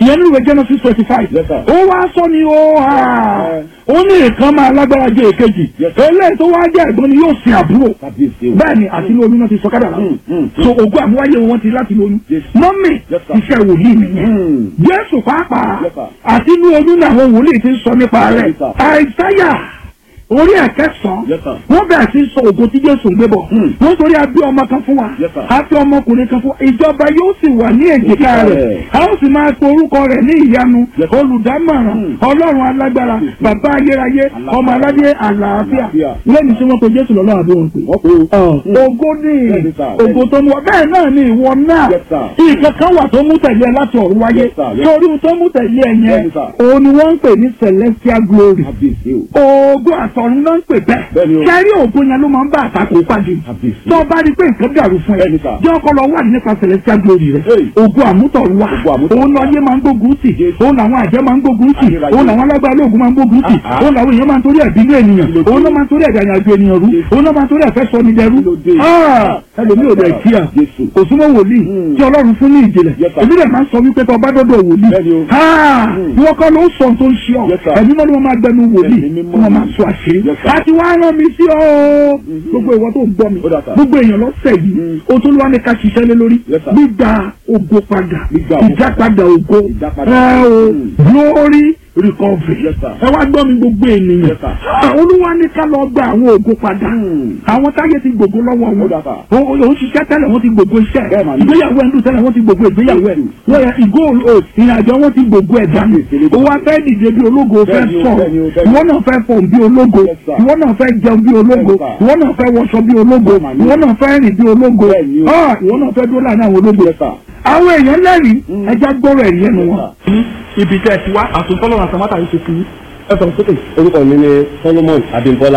ìyẹn nínú ìwé Genesis twenty five Yes, sir. ó wá sọ ni ó hà ó ní nǹkan máa lágbára jẹ èkejì Yes, sir. eléyìí tó wá jẹ́ ẹ̀gbọ́n ni yóò sin àbúrò kábíyèsí o. bẹ́ẹ̀ ni àti ní oyún náà ti sọ kádà Mm, mm. so ògùn àmúwáyé wọn ti láti lóyún Yes. mọ́mì Yes, sir. iṣẹ́ wòlíì nìyẹn Mm. Jésù pàápàá Yes, sir. àti ní oyún náà àwọn wòlíì ti ń sọ nípa rẹ̀ Yes, sir. àìsáyà orí ẹ̀kẹsàn-án Yes, sir. wọ́n bẹ̀rẹ̀ sí sọ ògo tí Jésù ń gbé bọ̀ Mm. wọ́n torí abí ọmọ kan fún wa Yes, sir. àti ọmọkùnrin kan fún wa ìjọba yóò sì wà ní èjìká Èjìká rẹ̀ rẹ̀. a ó sì máa pe orúkọ rẹ̀ ní ìyanu Yes, sir. olùdámọ̀ràn Mm. ọlọ́run alágbára bàbá ayérayé Alágbára. ọmọ aládé àlàáfíà Àlàáfíà. lẹ́yìn tí wọ́n pe Jésù lọ́lọ́run àbí wọn pè wọ́n pe o. ògo ní Bẹ́ẹ̀ni, sir. ògo tó mú ọ bẹ́ẹ̀ náà ni ìwọ náà Yes, sir. nǹkan kan wà tó mú tẹ̀lé ẹ láti ọ̀run wáyé Yes, sir. Yes. torí ohun tó mú tẹ̀lé ẹ yẹn Bẹ́ẹ̀ni, sir. òun ni wọ́n ń pè ní celestial glory kábíyèsí o. ògo àtọ̀run náà ń pè Bẹ́ẹ̀ni o. bẹ́ẹ̀ kẹ́rí ògo yẹn ló máa ń bá àtakò pàdé Kábíyèsí. tó o bá rí pé nǹkan dàrú fún ẹ Bẹ́ẹ̀ni, sir. jẹ́ ọkọ lọ wà nípa celestial glory rẹ Hey. ògo àmútọ̀run wà Ògo àmútọ̀run òun wà. lọ́yẹ́ máa ń gbógun tì Yes. òun làwọn àjẹ́ máa ń gbógun tì Ayérayé. òun làwọn alágbára ológun máa ń gbógun tì Ah, ah. òun làwọn èèyàn máa ń torí ẹ̀bínú ènìyàn Kí ló dé? òun ló máa ń torí ẹ̀dá ìrìnàjò ènìyàn rú Yes. òun ló máa ń torí ẹ̀fẹ́ sọ ní dẹrú Kí ló dé? Ah, ẹlòmíì ò dẹ̀ kíá Jésù. kò súnmọ́ wòlíì Hmm. tí ọlọ́run fún ní ìjìnlẹ̀ Yes, sir. èmi rẹ̀ máa ń sọ wípé tó bá dọ́dọ̀ wòlíì Bẹ́ẹ̀ni o. Ah, Hmm. ìwọ kọ́ ló ń sọ tó ń ṣe ọ Yes, sir. ẹ̀mí mọ́ ni wọ́n máa gbẹnu wòlíì Ẹ̀mí tí mímọ́ wọ́n máa ni. sọ àṣírí Yes, sir. àti wàá rán mi sí ọ gbogbo ìwọ tó ń gbọ́ mi Ó dà, sir. gbogbo èèyàn lọ́sẹ̀ yìí Hmm. o tún wá ní ká ṣiṣẹ́ lé lórí Yes, sir. gbígba ògo padà Gbígba ògo ìdápadà ògo Ìdápadà. ẹ o Hmm. glory recovery Yes, sir. ẹ wá gbọ́ mi gbogbo ènìyàn Yes, sir. Ah, olúwa ní ká lọ gba àwọn ògo padà Hmm. àwọn táyé ti gbogbo lọ́wọ́ Ó wọn dà, sir. o o ń ṣiṣẹ́ tẹ́lẹ̀ wọ́n ti gbogbo iṣẹ́ Bẹ́ẹ̀ mà ni. ìgbéyàwó ẹ̀ ń dùn tẹ́lẹ̀ wọ́n ti gbogbo ìgbéyàwó ẹ̀ Yes, wọ́n yẹ ìgò o ìrìnàjò wọn ti gbogbo ẹ̀ dànù Yes, yes, o wá fẹ́ dìde bí ológo o fẹ́ Bẹ́ẹ̀ ni o, sọ̀rọ̀ bẹ́ẹ̀ ni o, bẹ́ẹ̀ ni o. ìwọ náà fẹ́ fọ̀ bí ológo Yes, sir. ìwọ náà fẹ́ jẹun bí ológo Yes, sir. ìwọ náà fẹ́ wọṣọ bí ológo Bẹ́ẹ̀ mà ni. ìwọ náà fẹ́ rìn bí ológo Bẹ́ẹ̀ ni o. Ah, ìwọ náà fẹ́ dúró láàrin àwọn ológo Yes, sir. àwọn èèyàn lẹ́rìí ẹja gbọ́rọ̀ ẹ̀rí ẹnu wọn. Yes, ibi tẹ́ ẹ ti wá àtúntọ́lọ́wọ́ àtàmátà yìí ṣe fi ẹ sọ̀rọ̀ sókè. orúkọ mi ni solomon abimbola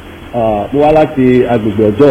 Ah, mo wá láti agbègbè ọjọ́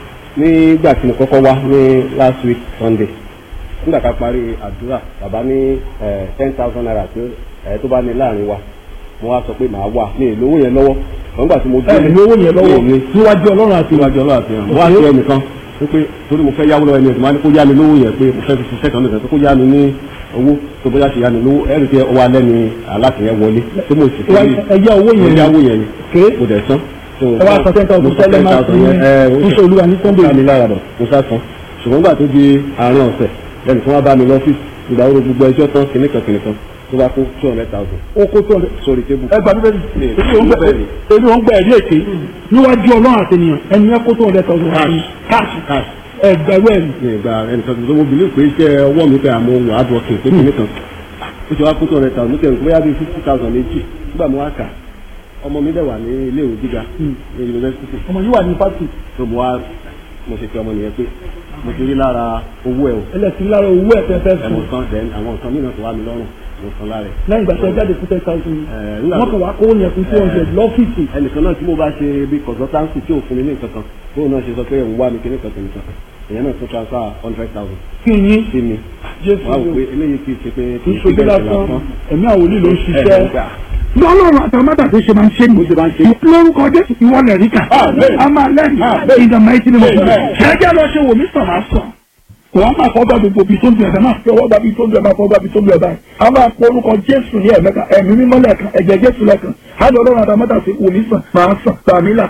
nígbà tí mo kọ́kọ́ wá ní last week sunday nígbà tá a parí àdúrà bàbá ní ten thousand naira tí ẹ tó bá ní láàrin wa mo wá sọ pé màá wà ní ìlówó yẹn lọ́wọ́ wọ́n gbà tí mo ẹ ní owó yẹn lọ́wọ́ mi níwájú ọlọ́run àti níwájú ọlọ́run àti ìrìn mo wá sí ẹnìkan pé torí mo fẹ́ yáwó lọ́wọ́ ẹni ẹ̀sìn máa ní kó yá mi lówó yẹn pé mo fẹ́ fi ṣiṣẹ́ kan nìkan pé kó yá mi ní owó tó bóyá ṣe yá mi lówó ẹ̀rì tí ọwọ́ alẹ́ ni alátìyẹn wọlé tí mo sì fi ẹ yá owó yẹn mo yáwó yẹn ni Ké. mo dẹ̀ san. So, ẹ wá sọ ten thousand mo sọ tẹ́lẹ̀ máa 10,000 fi yẹn, ẹ, ó iṣẹ́ olúwa ní sunday. ká mi lára bọ̀ mo sá san ṣùgbọ́n nígbà tó di àárín ọ̀sẹ̀ lẹ́nu tí wọ́n bá mi lọ́fíìsì ìgbà wo gbogbo ẹjọ́ tán kìnnìkan kìnnìkan tó bá kó two hundred thousand ó kó tó ọ̀rẹ́. sórí tébù. ẹ gbà bíbélì Ní, èyí ò ń gbẹ bẹ́ẹ̀ni. èyí ò ń gbẹ ẹ̀rí èké níwájú ọlọ́run àti ènìyàn ẹni ẹ kó tó ọ̀rẹ́ tọ̀sán àti káàsì Cash. ẹgbẹ̀rún ẹ̀rí. ní ìgbà ẹnìkan tó mo bìlí pé iṣẹ́ ọwọ́ mi pé àmọ́ wà á dọ̀kìn pé kìnnìkan ó ti wá kó two hundred thousand mo tẹ̀ bóyá bíi fifty thousand méjì nígbà mo wá kà ọmọ mi dẹ̀ wà ní ilé ìwé gíga ní yunifásitì ọmọ yìí wà ní fásitì tó mo wá mo ṣe fi ọmọ nìyẹn pé mo ti rí lára owó ẹ̀ o ẹlẹ́sìn lára owó ẹ̀ fẹ́ fẹ́ ẹ̀mọ̀ sùn kan then àwọn nǹkan mìíràn tó wà mí lọ́rùn mo san lára ẹ̀. lẹ́yìn ìgbà tí ẹ jáde fún ten thousand Eh, nígbà wọ́n tó- kàn wá kó yẹn fún two hundred lọ́fíìsì ẹnìkan náà tí mo bá ṣe bí consultancy tí ò fún mi ní nǹkan kan bóun náà ṣe sọ pé òun wá mi kíní kan kíní kan èèyàn náà tún transfer hundred thousand kí yín sí mi jésù wọ́n á wò pé eléyìí kì í ṣe pé kì í ṣojú bẹ́ẹ̀ ṣe lásán ẹ̀mí àwọn olè ló ń ẹ̀ ṣiṣẹ́. ẹ̀ gbà. lọ́lọ́run àtàmátà tó ṣe máa ń ṣe ní. ṣe máa ń ṣe. lórúkọ jésù ìwọlẹ̀ ríkà. Amen. a máa lẹ́yìn Amen. ìdààmú ẹtí ni mo fi. Amen. ṣẹ́jẹ́ lọ ṣe wò mí sàn máa sàn. wọ́n máa fọ́ bá gbogbo ibi tó ń bẹ̀rẹ̀ máa fi ọwọ́ bá ibi tó ń bẹ̀rẹ̀ máa fọ́ bá ibi tó ń bẹ̀rẹ̀ báyìí. a máa pọ orúkọ jésù ní ẹ̀mẹ́ta ẹ̀mí mímọ́ lẹ́ẹ̀kan ẹ̀jẹ̀ jésù lẹ́ẹ̀kan. á lọ lọ́run àtàmátà sí wò mí sàn máa sàn tàmí là